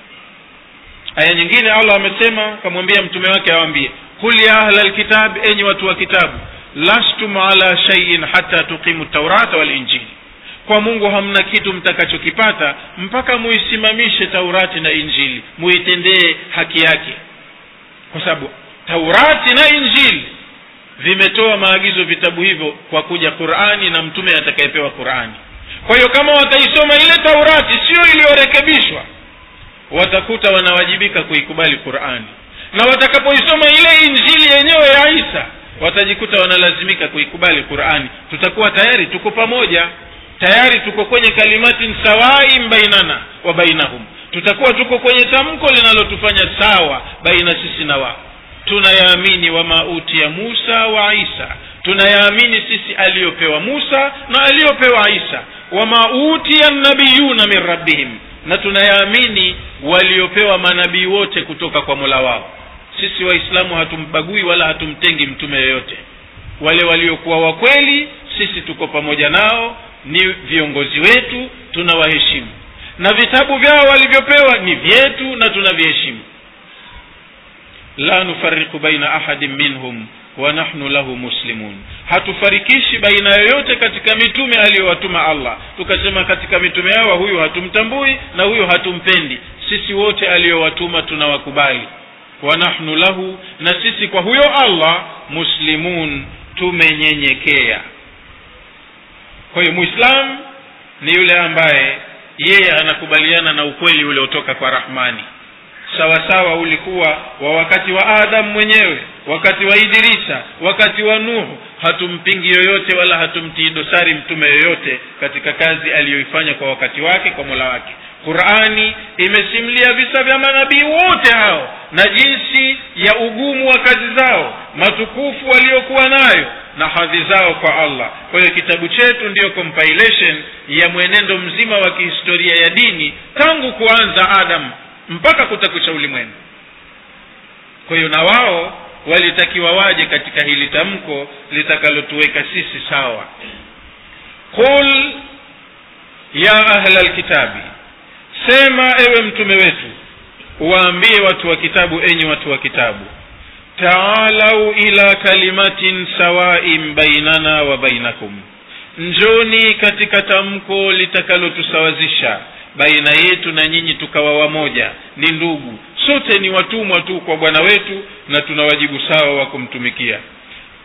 aya nyingine allah amesema kamwambia mtume wake awambie kul ya ahla lkitab enyi watu wa kitabu lastum ala shaiin hata tuqimu taurata walinjili kwa mungu hamna kitu mtakachokipata mpaka muisimamishe taurati na injili muitendee haki yake kwa sababu taurati na injili vimetoa maagizo vitabu hivyo kwa kuja qurani na mtume atakayepewa qurani kwa hiyo kama wataisoma ile taurati sio iliyorekebishwa watakuta wanawajibika kuikubali qurani na watakapoisoma ile injili yenyewe ya isa watajikuta wanalazimika kuikubali qurani tutakuwa tayari tuko pamoja tayari tuko kwenye kalimatin sawain bainana wa bainahum tutakuwa tuko kwenye tamko linalotufanya sawa baina sisi na wao tunayaamini wama utiya musa wa isa tunayaamini sisi aliyopewa musa na aliyopewa isa wama utiya nabiyuna min rabbihim na tunayaamini waliopewa manabii wote kutoka kwa mola wao sisi waislamu hatumbagui wala hatumtengi mtume yoyote wale waliokuwa wakweli sisi tuko pamoja nao ni viongozi wetu tunawaheshimu na vitabu vyao walivyopewa ni vyetu na tunaviheshimu la nufariku baina ahadin minhum wa nahnu lahu muslimun hatufarikishi baina yoyote katika mitume aliyowatuma allah tukasema katika mitume hawa huyu hatumtambui na huyu hatumpendi sisi wote aliyowatuma tunawakubali wa nahnu lahu na sisi kwa huyo allah muslimun tumenyenyekea kwa hiyo muislamu ni yule ambaye yeye anakubaliana na ukweli uliotoka kwa rahmani sawasawa ulikuwa wa wakati wa adamu mwenyewe wakati wa idrisa wakati wa nuhu hatumpingi yoyote wala hatumtii dosari mtume yoyote katika kazi aliyoifanya kwa wakati wake kwa mola wake qurani imesimulia visa vya manabii wote hao na jinsi ya ugumu wa kazi zao matukufu waliokuwa nayo na hadhi zao kwa allah kwa hiyo kitabu chetu ndiyo compilation ya mwenendo mzima wa kihistoria ya dini tangu kuanza adam mpaka kutakucha ulimwengu kwa hiyo na wao walitakiwa waje katika hili tamko litakalotuweka sisi sawa qul ya ahla lkitabi sema ewe mtume wetu waambie watu wa kitabu enyi watu wa kitabu taalau ila kalimatin sawain bainana wa bainakum njoni katika tamko litakalotusawazisha baina yetu na nyinyi tukawa wamoja ni ndugu sote ni watumwa tu kwa bwana wetu na tuna wajibu sawa wa kumtumikia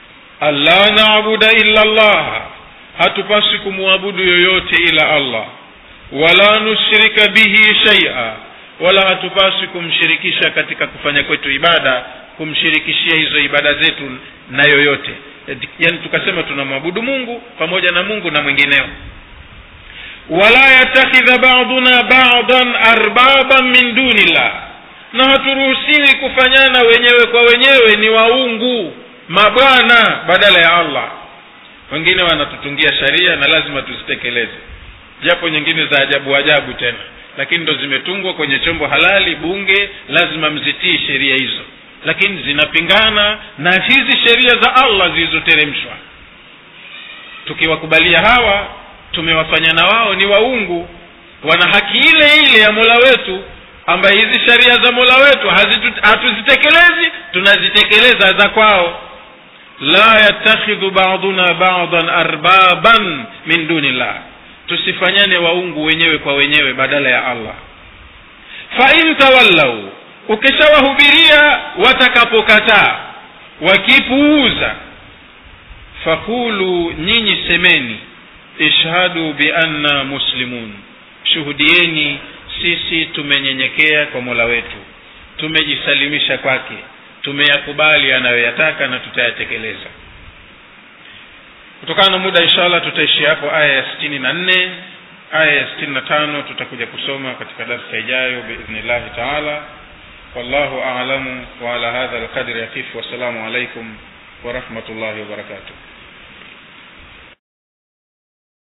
alla nabuda illa llah hatupaswi kumwabudu yoyote ila allah wala nushrika bihi shaia wala hatupaswi kumshirikisha katika kufanya kwetu ibada kumshirikishia hizo ibada zetu na yoyote yaani tukasema tunamwabudu mungu pamoja na mungu na mwingineo wala yatakhidha baduna badan arbaban min dunillah na haturuhusiwi kufanyana wenyewe kwa wenyewe ni waungu mabwana badala ya allah wengine wanatutungia sharia na lazima tuzitekeleze japo nyingine za ajabu ajabu tena lakini ndo zimetungwa kwenye chombo halali bunge lazima mzitii sheria hizo lakini zinapingana na hizi sheria za allah zilizoteremshwa tukiwakubalia hawa tumewafanya na wao ni waungu wana haki ile ile ya mola wetu ambaye hizi sheria za mola wetu hatuzitekelezi tunazitekeleza za kwao la yattakhidhu baduna badan arbaban min dunillah tusifanyane waungu wenyewe kwa wenyewe badala ya allah fa in tawallau ukishawahubiria watakapokataa wakipuuza fakulu nyinyi semeni ishhadu bianna muslimun shuhudieni sisi tumenyenyekea kwa mola wetu tumejisalimisha kwake tumeyakubali anayoyataka na tutayatekeleza kutokana na muda inshallah tutaishi hapo aya ya sitini na nne aya ya sitini na tano tutakuja kusoma katika darsa ijayo biidhnillahi taala wallahu alamu waala hadha alqadri yaqifu wassalamu alaikum warahmatullahi wabarakatuh